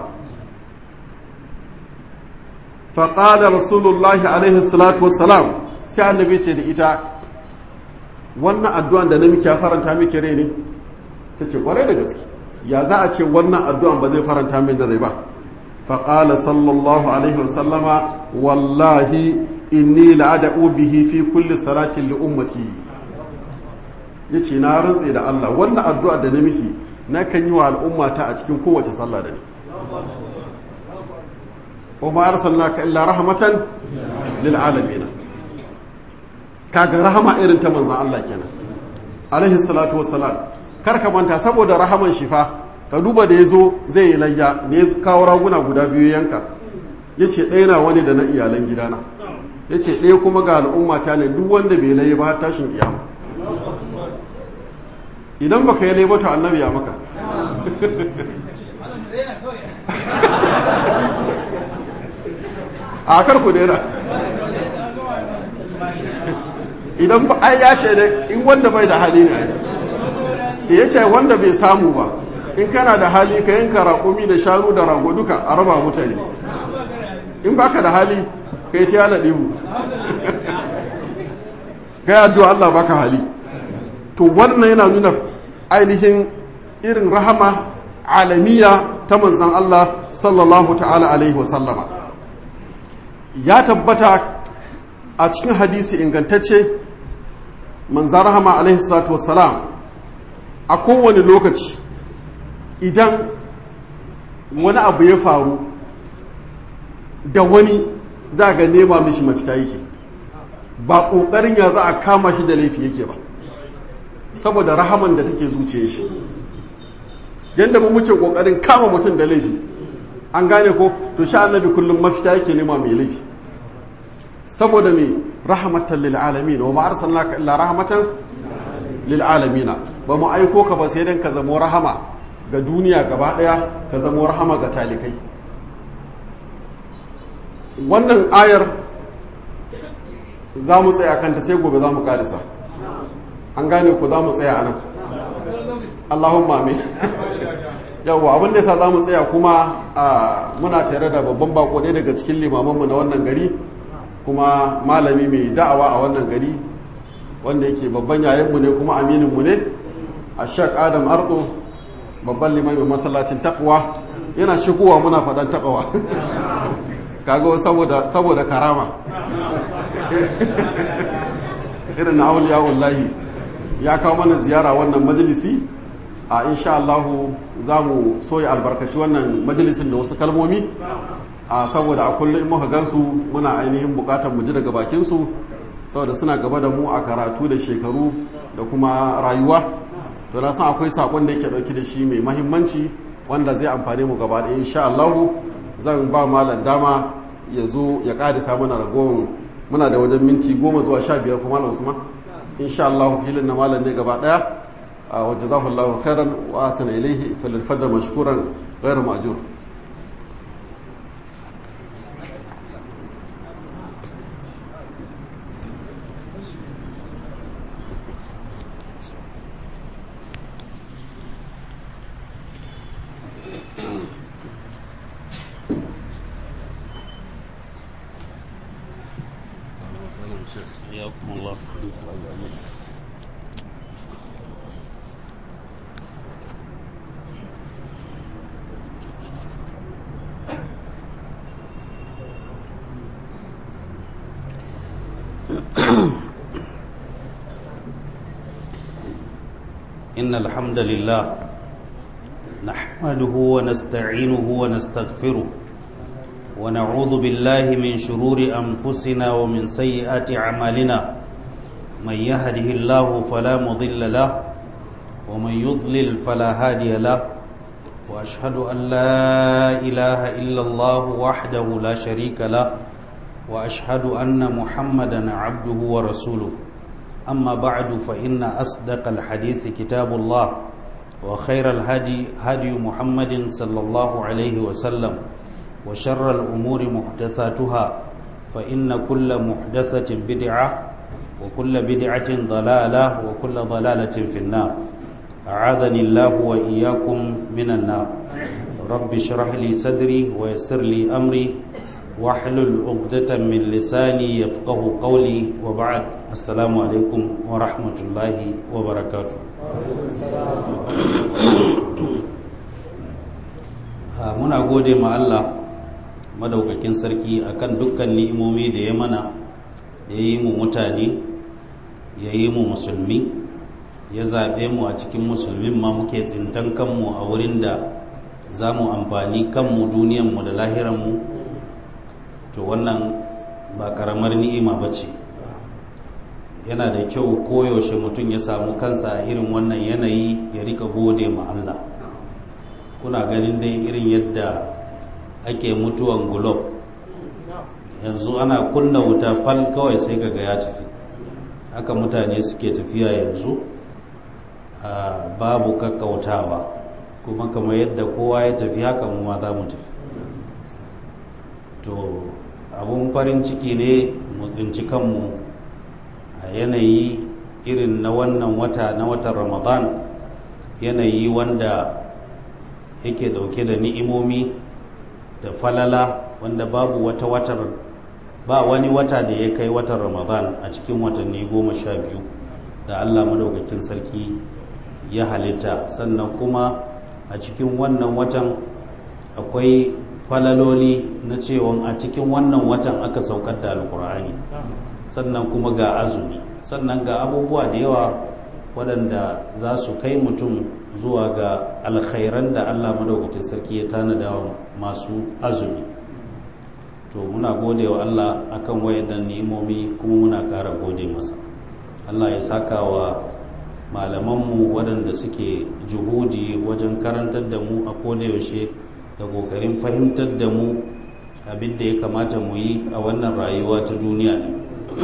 faqala rasulullahi alaihi salatu wassalam sai annabi ce da ita wannan addu'an da na miki ya faranta miki rai ne ta ce kwarai da gaske ya za a ce wannan addu'an ba zai faranta min da rai ba faƙala sallallahu alaihi wasallama wallahi inni la'ada'u bihi fi kulli salatin li ummati ya ce na rantse da Allah wannan addu'a da na miki na kan yi wa al'ummata a cikin kowace sallah da ni wa ma arsalnaka illa rahmatan lil alamin kaga rahama irin ta manzon Allah kenan alaihi salatu wassalam kar ka manta saboda rahaman shifa ka duba da ya zo zai yi layya da ya kawo raguna guda biyu yanka ya ce ɗaya na wani da na iyalan gidana ya ce ɗaya kuma ga al'umma ta ne duk wanda bai layi ba har tashin kiyama idan baka yi layi to annabi ya maka a kar ku daina idan ba ai ya ce ne in wanda bai da hali ne ai ya ce wanda bai samu ba in kana da hali ka yanka raƙumi da shanu da rago duka a raba mutane in baka da hali ka yi tiyana ɗihu ka yi addu'a Allah baka hali to wannan yana nuna ainihin irin rahama alamiya ta manzan Allah sallallahu ta'ala alaihi wasallama ya tabbata a cikin hadisi ingantacce manzan rahama alaihi salatu wasalam a kowane lokaci idan wani abu ya faru da wani za ga nema mishi mafita yake ba ƙoƙarin ya za a kama shi da laifi yake ba saboda rahaman da take zuciya shi yadda mu muke ƙoƙarin kama mutum da laifi an gane ko to sha annabi kullum mafita yake nema mai laifi saboda mai rahamatan lil alamin wa ma arsalnaka illa rahmatan lil alamin ba mu aiko ka ba sai dan ka zamo rahama ga duniya gaba daya ka zamo rahama ga talikai wannan ayar za mu tsaya kanta sai gobe za mu karisa an gane ku za mu tsaya anan allahumma amin yawwa abin da yasa za mu tsaya kuma muna tare da babban bako ɗaya daga cikin limamanmu na wannan gari kuma malami mai da'awa a wannan gari wanda yake babban yayanmu ne kuma amininmu ne a shek adam arto babban limamin masallacin takwa yana shigowa muna faɗan takawa kaga saboda saboda karama irin na auliya wallahi ya kawo mana ziyara wannan majalisi a insha Allah za mu soya albarkaci wannan majalisin da wasu kalmomi a saboda a kullum muka gansu muna ainihin bukatar mu ji daga bakinsu saboda suna gaba da mu a karatu da shekaru da kuma rayuwa to na san akwai sakon da yake dauki da shi mai mahimmanci wanda zai amfane mu gaba ɗaya insha Allah zan ba malam dama ya zo ya ƙarisa mana ragowar muna da wajen minti goma zuwa sha biyar kuma malam usman insha Allah filin na malam ne gaba ɗaya wa jazakallahu khairan wa asana ilaihi falyalfadda mashkuran ghairu ma'jur حياكم الله إن الحمد لله نحمده ونستعينه ونستغفره ونعوذ بالله من شرور أنفسنا ومن سيئات أعمالنا من يهده الله فلا مضل له ومن يضلل فلا هادي له وأشهد أن لا إله إلا الله وحده لا شريك له وأشهد أن محمدا عبده ورسوله أما بعد فإن أصدق الحديث كتاب الله وخير الهدي هدي محمد صلى الله عليه وسلم وشر الأمور محدثاتها فإن كل محدثة بدعة وكل بدعة ضلالة وكل ضلالة في النار أعاذني الله وإياكم من النار رب اشرح لي صدري ويسر لي أمري واحلل عقدة من لساني يفقه قولي وبعد السلام عليكم ورحمة الله وبركاته muna gode ma Allah madaukakin sarki akan dukkan ni'imomi da ya mana ya yi mu mutane ya yi mu musulmi ya zaɓe mu a cikin musulmin ma muke tsintan kanmu a wurin da za mu amfani kanmu duniyanmu da lahiranmu to wannan ba karamar ni'ima ba ce yana da kyau koyaushe mutum ya samu kansa a irin wannan yanayi ya rika gode ma Allah kuna ganin dai irin yadda ake mutuwan gulob yanzu ana kunna wuta fal kawai sai kaga ya tafi haka mutane suke tafiya yanzu babu kakkautawa kuma kamar yadda kowa ya tafi haka mu ma za mu tafi to abun farin ciki ne mu tsinci kanmu a yanayi irin na wannan wata na watan ramadan yanayi wanda yake dauke da ni'imomi da falala wanda babu wata watar ba wani wata da ya kai watan ramadan a cikin watanni goma sha biyu da allah madaukakin sarki ya halitta sannan kuma a cikin wannan watan akwai falaloli na cewa a cikin wannan watan aka saukar da alkur'ani sannan kuma ga azumi sannan ga abubuwa da yawa waɗanda za su kai mutum zuwa ga alkhairan da allah madaukakin sarki ya tanada wa masu azumi to muna gode wa allah akan wayannan ni'imomi kuma muna ƙara gode masa allah ya saka wa malamanmu waɗanda suke juhudi wajen karantar da mu a kodayaushe da ƙoƙarin fahimtar da mu abin da ya kamata mu yi a wannan rayuwa ta duniya ne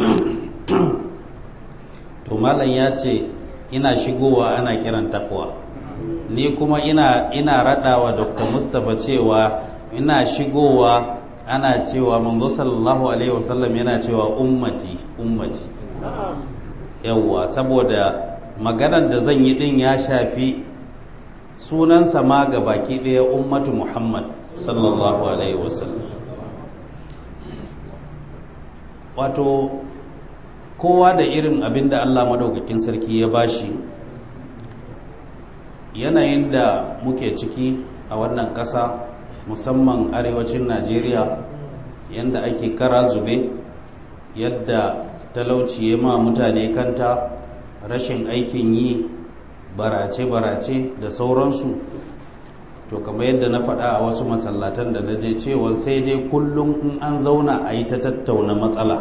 to malam ya ce ina shigowa ana kiran takwa ni kuma ina ina raɗawa dr mustapha cewa ina shigowa ana cewa manzo sallallahu alaihi wasallam yana cewa ummati ummati yawwa saboda maganar da zan yi din ya shafi sunansa ma ga baki ɗaya ummatu muhammad sallallahu alaihi wasallam wato kowa da irin abin da allah madaukakin sarki ya bashi yanayin da muke ciki a wannan ƙasa musamman arewacin najeriya yadda ake kara zube yadda talauci ya ma mutane kanta rashin aikin yi barace-barace da sauransu to kamar yadda na faɗa a wasu masallatan da na je cewa sai dai kullum in an zauna a yi ta tattauna matsala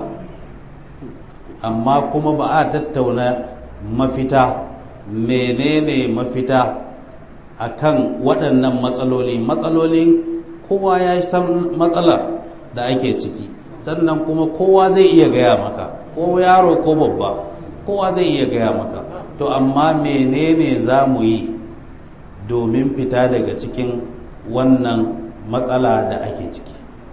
amma kuma ba a tattauna mafita menene mafita a kan waɗannan matsaloli matsalolin kowa ya san matsala da ake ciki sannan kuma kowa zai iya gaya maka ko yaro ko babba kowa zai iya gaya maka to amma menene za mu yi domin fita daga cikin wannan matsala da ake ciki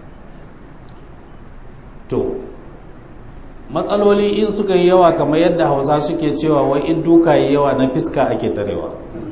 to matsaloli in suka yi yawa kamar yadda hausa suke cewa wai in duka yi yawa na fiska ake tarewa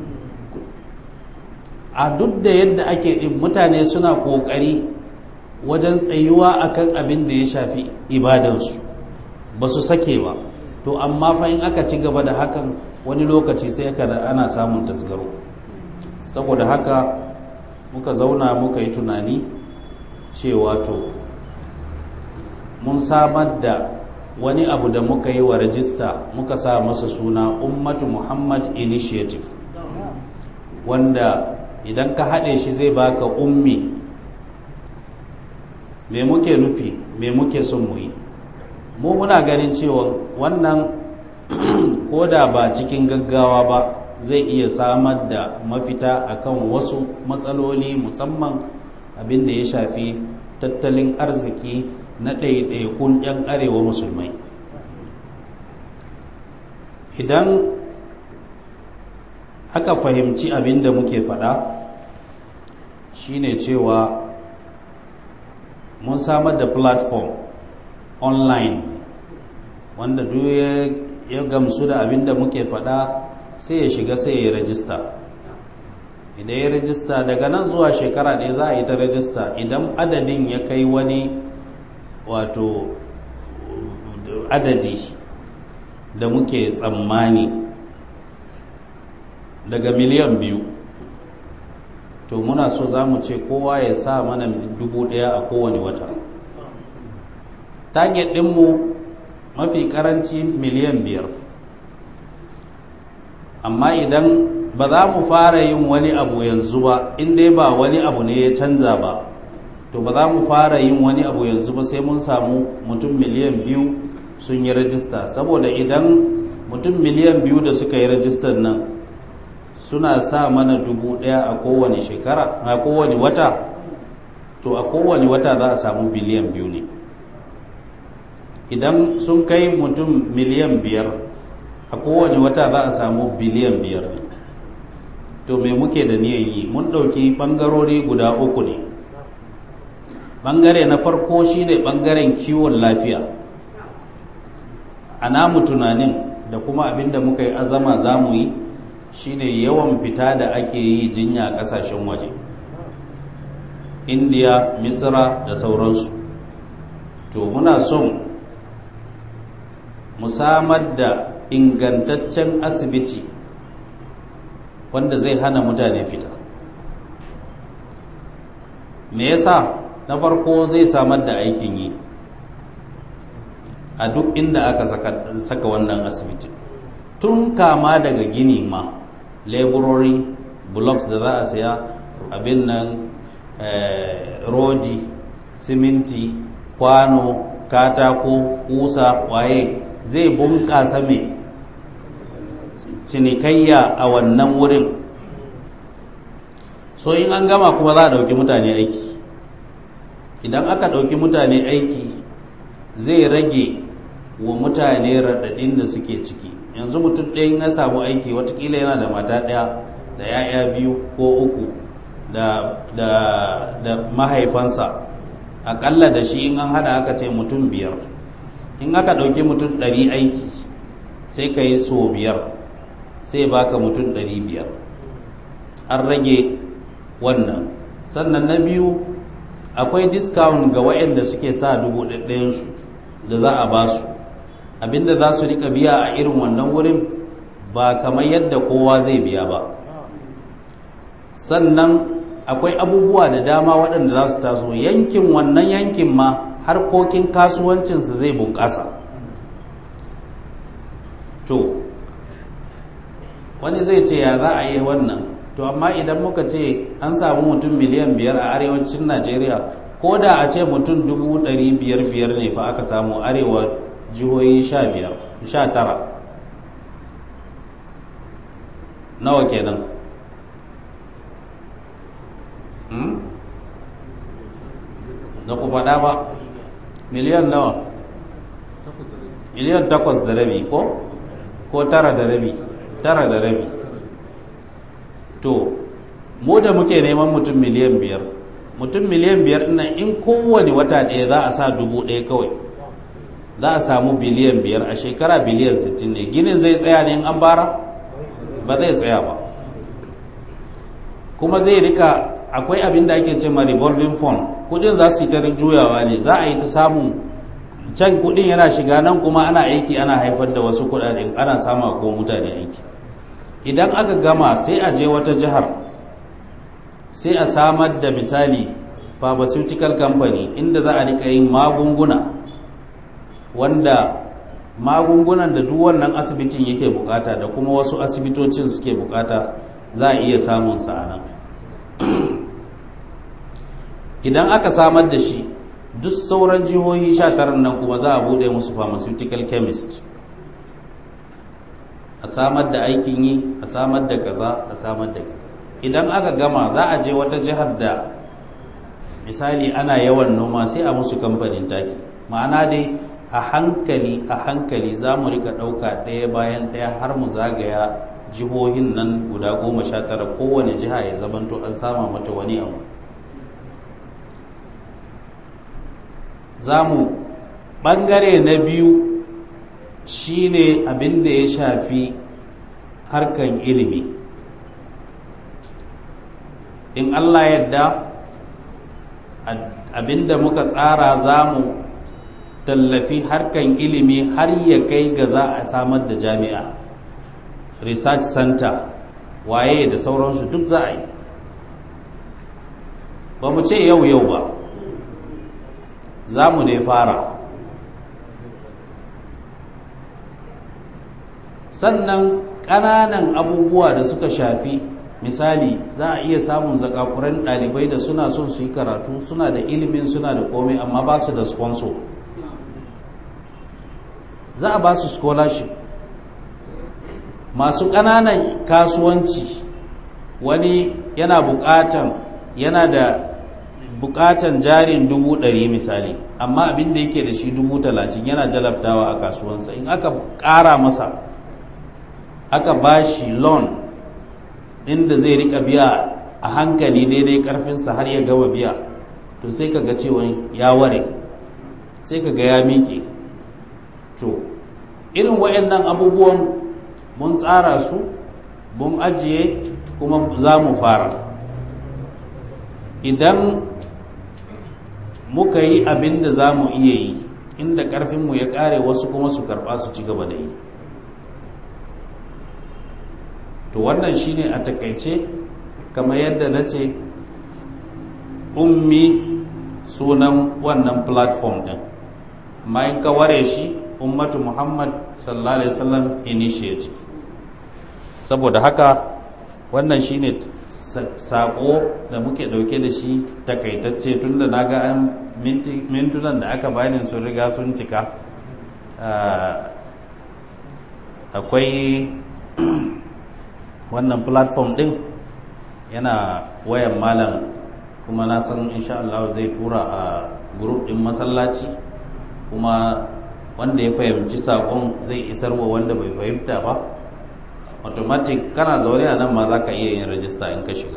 a duk da yadda ake ɗin mutane suna ƙoƙari wajen tsayuwa akan abin da ya shafi ibadansu ba su sake ba to amma fa in aka ci gaba da hakan wani lokaci sai ka da ana samun tasgaro saboda haka muka zauna muka yi tunani cewa to mun samar da wani abu da muka yi wa rajista muka sa masa suna ummatu muhammad initiative wanda idan ka haɗe shi zai baka ummi me muke nufi me muke son mu yi mu muna ganin cewa wannan koda ba cikin gaggawa ba zai iya samar da mafita akan wasu matsaloli musamman abin da ya shafi tattalin arziki na ɗaiɗaikun 'yan arewa musulmai idan aka fahimci abin da muke faɗa shine cewa mun samar da platform online wanda duk ya gamsu da abin da muke faɗa sai ya shiga sai ya rajista idan ya rajista daga nan zuwa shekara ɗaya za a yi ta rajista idan adadin ya kai wani wato adadi da muke tsammani daga miliyan biyu to muna so za mu ce kowa ya sa mana dubu ɗaya a kowane wata target ɗinmu mafi karanci miliyan biyar amma idan ba za mu fara yin wani abu yanzu ba dai ba wani abu ne ya canza ba to ba za mu fara yin wani abu yanzu ba sai mun samu mutum miliyan biyu sun yi rajista saboda idan mutum miliyan biyu da suka yi rajistar nan suna sa mana dubu ɗaya a kowane shekara a kowane wata to a kowane wata za a samu biliyan biyu ne idan sun kai mutum miliyan biyar a kowane wata za a samu biliyan biyar ne to me muke da niyan yi mun ɗauki ɓangarori guda uku ne ɓangare na farko shine ɓangaren kiwon lafiya a namu tunanin da kuma abinda muka yi azama za mu yi shine yawan fita da ake yi jinya ƙasashen waje indiya misra da sauransu to muna son mu samar da ingantaccen asibiti wanda zai hana mutane fita me yasa na farko zai samar da aikin yi a duk inda aka saka, saka wannan asibiti tun kama daga gini ma laborori blocks da za a saya abin nan eh, rodi siminti kwano katako kusa waye zai bunƙasa mai cinikayya a wannan wurin so in an gama kuma za a ɗauki mutane aiki idan aka ɗauki mutane aiki zai rage wa mutane raɗaɗin da suke ciki yanzu mutum ɗaya ya samu aiki watakila yana da mata ɗaya da 'ya'ya biyu ko uku da, da, da mahaifansa aƙalla da shi in an hada aka ce mutum biyar in aka ɗauki mutum ɗari aiki sai ka yi so biyar sai baka mutum ɗari biyar an rage wannan sannan na biyu akwai discount ga waɗanda suke sa dubu ɗaɗɗayansu da za a ba su abinda za su rika biya a irin wannan wurin ba kamar yadda kowa zai biya ba sannan akwai abubuwa da dama waɗanda za su taso yankin wannan yankin ma harkokin kasuwancinsu zai bunƙasa to wani zai ce ya za a yi wannan to amma idan muka ce an samu mutum miliyan biyar a arewacin najeriya ko da a ce mutum dubu ɗari biyar biyar ne fa aka samu arewa jihohi sha biyar sha tara nawa kenan da ku faɗa ba miliyan nawa miliyan takwas da rabi ko ko tara da rabi tara da rabi to mu da muke neman mutum miliyan biyar mutum miliyan biyar nan in kowane wata ɗaya za a sa dubu ɗaya kawai za a samu biliyan biyar a shekara biliyan sittin ne ginin zai tsaya ne in an bara ba zai tsaya ba kuma zai rika akwai abin da ake ce ma revolving fund kudin za su yi ta juyawa ne za a yi ta samun can kudin yana shiga nan kuma ana aiki ana haifar da wasu kudaden ana sama ko mutane aiki idan aka gama sai a je wata jihar sai a samar da misali pharmaceutical company inda za a rika yin magunguna wanda magungunan da duk wannan asibitin yake bukata da kuma wasu asibitocin suke bukata za a iya samun sa a nan idan aka samar da shi duk sauran jihohi sha taran nan kuma za a bude musu pharmaceutical chemist a samar da aikin yi a samar da kaza a samar da kaza idan aka gama za a je wata jihar da misali ana yawan noma sai a musu kamfanin taki ma'ana dai a hankali a hankali za mu rika ɗauka ɗaya bayan ɗaya har mu zagaya jihohin nan guda goma sha tara kowane jiha ya zamanto an sama mata wani abu za mu ɓangare na biyu shine abin da ya shafi harkan ilimi in allah yadda abin da muka tsara za mu tallafi harkan ilimi har ya kai ga za a samar da jami'a research center waye da sauransu duk za a yi ba mu ce yau yau ba za mu ne fara sannan ƙananan abubuwa da suka shafi misali za a iya samun zakakuran ɗalibai da suna son su yi karatu suna da ilimin suna da komai amma ba su da sponsor za a ba su scholarship masu ƙananan kasuwanci wani yana bukatan yana da bukatan jarin dubu ɗari misali amma abin da yake da shi dubu talatin yana jalabtawa a kasuwansa in aka ƙara masa aka ba shi loan inda zai rika biya a hankali daidai karfinsa har ya gama biya to sai ka ga cewa ya ware sai ka ga ya miƙe to irin waɗannan abubuwan mun tsara su mun ajiye kuma za mu fara idan muka yi abin da za mu iya yi inda ƙarfinmu ya ƙare wasu kuma su karɓa su ci gaba da yi to wannan shine a takaice kamar yadda na ce ummi sunan wannan platform din amma in ka ware shi ummatu muhammad sallallahu alaihi wasallam initiative saboda haka wannan shine sako da muke dauke da shi takaitacce tunda na ga an mintunan da aka bani sun riga sun cika akwai wannan platform din yana wayan malam kuma na san insha Allah zai tura a group din masallaci kuma wanda ya fahimci sakon zai isar wa wanda bai fahimta ba automatic kana zaune a nan ma za ka iya yin rajista in ka shiga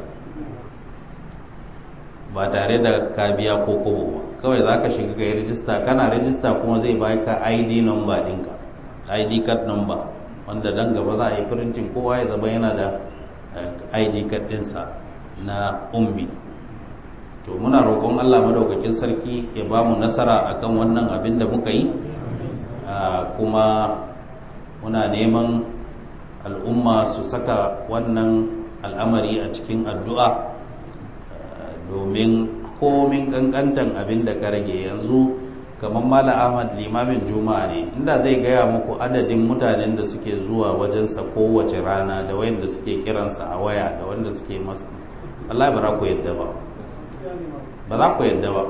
ba tare da ka biya ko kobo ba kawai za ka shiga ka yi rajista kana rajista kuma zai baka id number ɗinka id card number wanda dan gaba za a yi printing kowa ya zama yana da id card ɗinsa na ummi to muna roƙon allah madaukakin sarki ya ba mu nasara akan wannan abin da muka yi kuma muna neman al'umma su saka wannan al'amari a cikin addu'a domin komin kankantan abin da ka rage yanzu kamar mala ahmad limamin juma'a ne inda zai gaya muku adadin mutanen da suke zuwa wajensa kowace rana da wayanda suke kiransa a waya da wanda suke masa Allah ba za ku yadda ba ba za ku yadda ba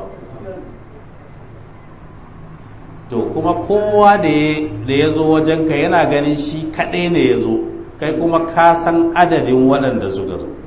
to kuma kowa da ya zo wajenka yana ganin shi kaɗai ne ya zo kai kuma ka san adadin waɗanda suka zo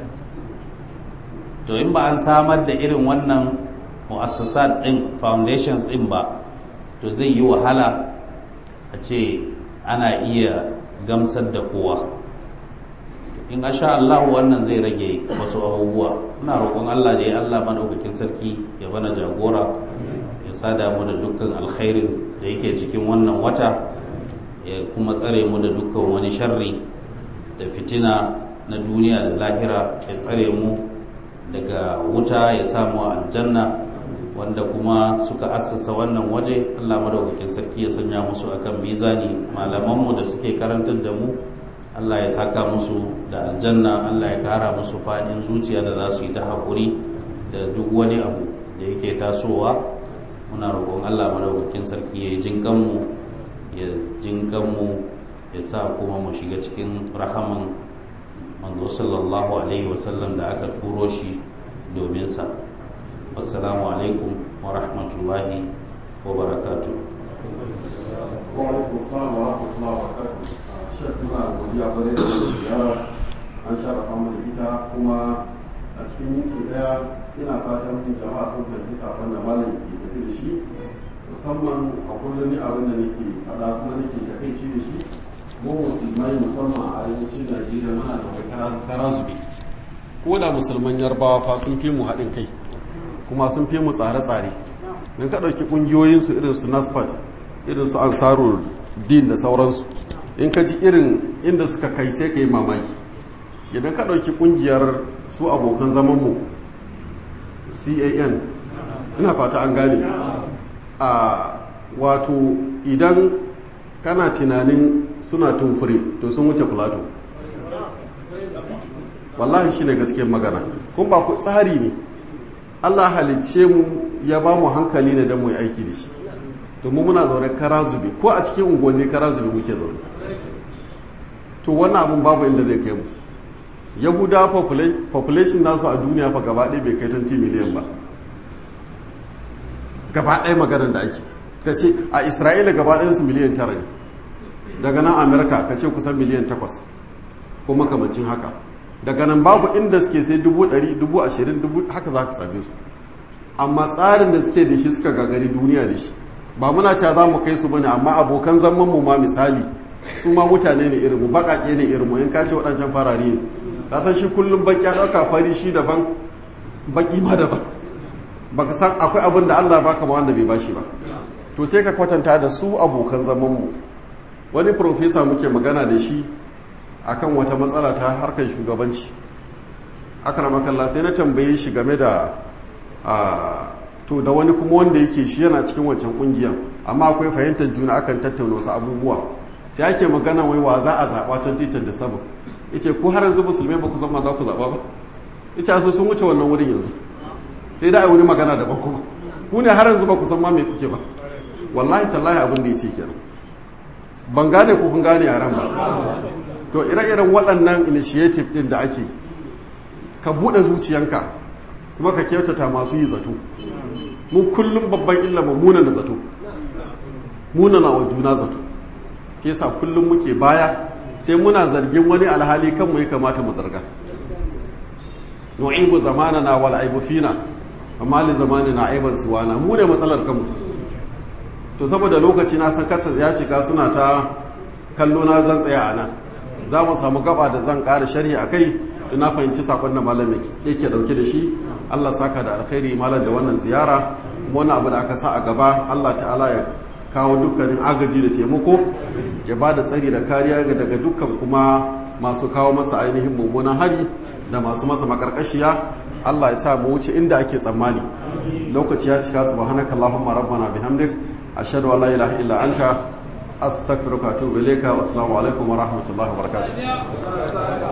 to in ba an samar da irin wannan mu'assasat ɗin foundations ɗin ba to zai yi wahala a ce ana iya gamsar da kowa in sha Allah wannan zai rage wasu abubuwa ina roƙon Allah da ya Allah madaukakin sarki ya bana jagora ya sada mu da dukkan alkhairin da yake cikin wannan wata ya kuma tsare mu da dukkan wani sharri da fitina na duniya da lahira ya tsare mu daga wuta ya samu aljanna wanda kuma suka assasa wannan waje Allah madaukakin sarki ya sanya musu akan mizani malamanmu da suke karantar da mu Allah ya saka musu da aljanna Allah ya kara musu fadin zuciya da za su yi ta haƙuri da duk wani abu da yake tasowa muna roƙon Allah madaukakin sarki ya jin kanmu ya jin kanmu ya sa kuma mu shiga cikin rahaman manzo sallallahu alaihi wasallam da aka turo shi domin sa assalamu alaikum wa rahmatullahi wa barakatuh wa alaikum assalam wa rahmatullahi wa barakatuh shek muna godiya bare da ziyara an sharafa mu da ita kuma a cikin minti daya ina fatan jama'a sun fahimci sakon da malam ke tafi da shi musamman a kullum ni abin da nake faɗa kuma nake takaici da shi mu musulmai musamman a arewacin najeriya muna da kara zube ko da musulman yarbawa fa sun fi mu haɗin kai kuma sun fi mu tsare-tsare don ka ɗauki ƙungiyoyinsu irin su nasfat irin su ansarul din da sauransu in ka ji irin inda suka kai sai ka yi mamaki idan ka ɗauki ƙungiyar su abokan zamanmu can ina fata an gane a wato idan kana tunanin suna tumfure to sun wuce plato wallahi shi ne gaskiyar magana kun ba ku tsari ne allah halicce mu ya ba mu hankali ne don mu yi aiki da shi domin muna zaune kara zube ko a cikin unguwanni kara zube muke zaune to wannan abin babu inda zai kai mu yahuda population nasu a duniya fa gaba ɗaya bai kai 20 miliyan ba gaba ɗaya maganar da ake ka ce a isra'ila gaba ɗayansu miliyan tara ne daga nan amerika ka ce kusan miliyan takwas ko makamancin haka daga nan babu inda suke sai dubu ɗari dubu ashirin dubu haka za ka same su amma tsarin da suke da shi suka gagari duniya da shi ba muna cewa za mu kai su bane amma abokan zaman mu ma misali su ma mutane ne irin mu baƙaƙe ne irin mu in ka ce waɗancan farare ne ka san shi kullum baƙi ya ɗauka fari shi daban baƙi ma daban baka san akwai abin da Allah baka ba wanda bai bashi ba to sai ka kwatanta da su abokan zaman mu wani profesa muke magana da shi akan wata matsala ta harkar shugabanci akramakallah sai na tambaye shi game da to da wani kuma wanda yake shi yana cikin wancan kungiyar amma akwai fahimtar juna akan tattauna wasu abubuwa sai ake magana wai wa za a zaɓa 2027 yace ko har yanzu musulmai ba ku san ma za ku zaɓa ba ita so sun wuce wannan wurin yanzu sai da ai wani magana daban kuma ku ne har yanzu ba ku san ma me kuke ba wallahi tallahi abin da yace kenan ban gane ko kun gane yaran ba to ire-iren waɗannan initiative ɗin da ake ka buɗe zuciyanka kuma ka kyautata masu yi zato mu kullum babban illa mu muna da zato muna na wa juna zato ke sa kullum muke baya sai muna zargin wani alhali kanmu ya kamata mu zarga nu'ibu zamanana wal aibu fina amma li zamanina aiban siwana mu ne matsalar kanmu to saboda lokaci na san kasa ya cika suna ta kallo na zan tsaya a nan za mu samu gaba da zan ƙara sharhi a kai da na fahimci sakon da malam yake dauke da shi Allah saka da alkhairi malam da wannan ziyara kuma wani abu da aka sa a gaba Allah ta'ala ya kawo dukkanin agaji da taimako ya ba da tsari da kariya daga dukkan kuma masu kawo masa ainihin mummunan hari da masu masa makarkashiya Allah ya sa mu wuce inda ake tsammani lokaci ya cika subhanaka allahumma rabbana bihamdik ashhadu an la ilaha illa anta astaghfiruka wa atubu ilayka wa assalamu alaikum wa rahmatullahi wa barakatuh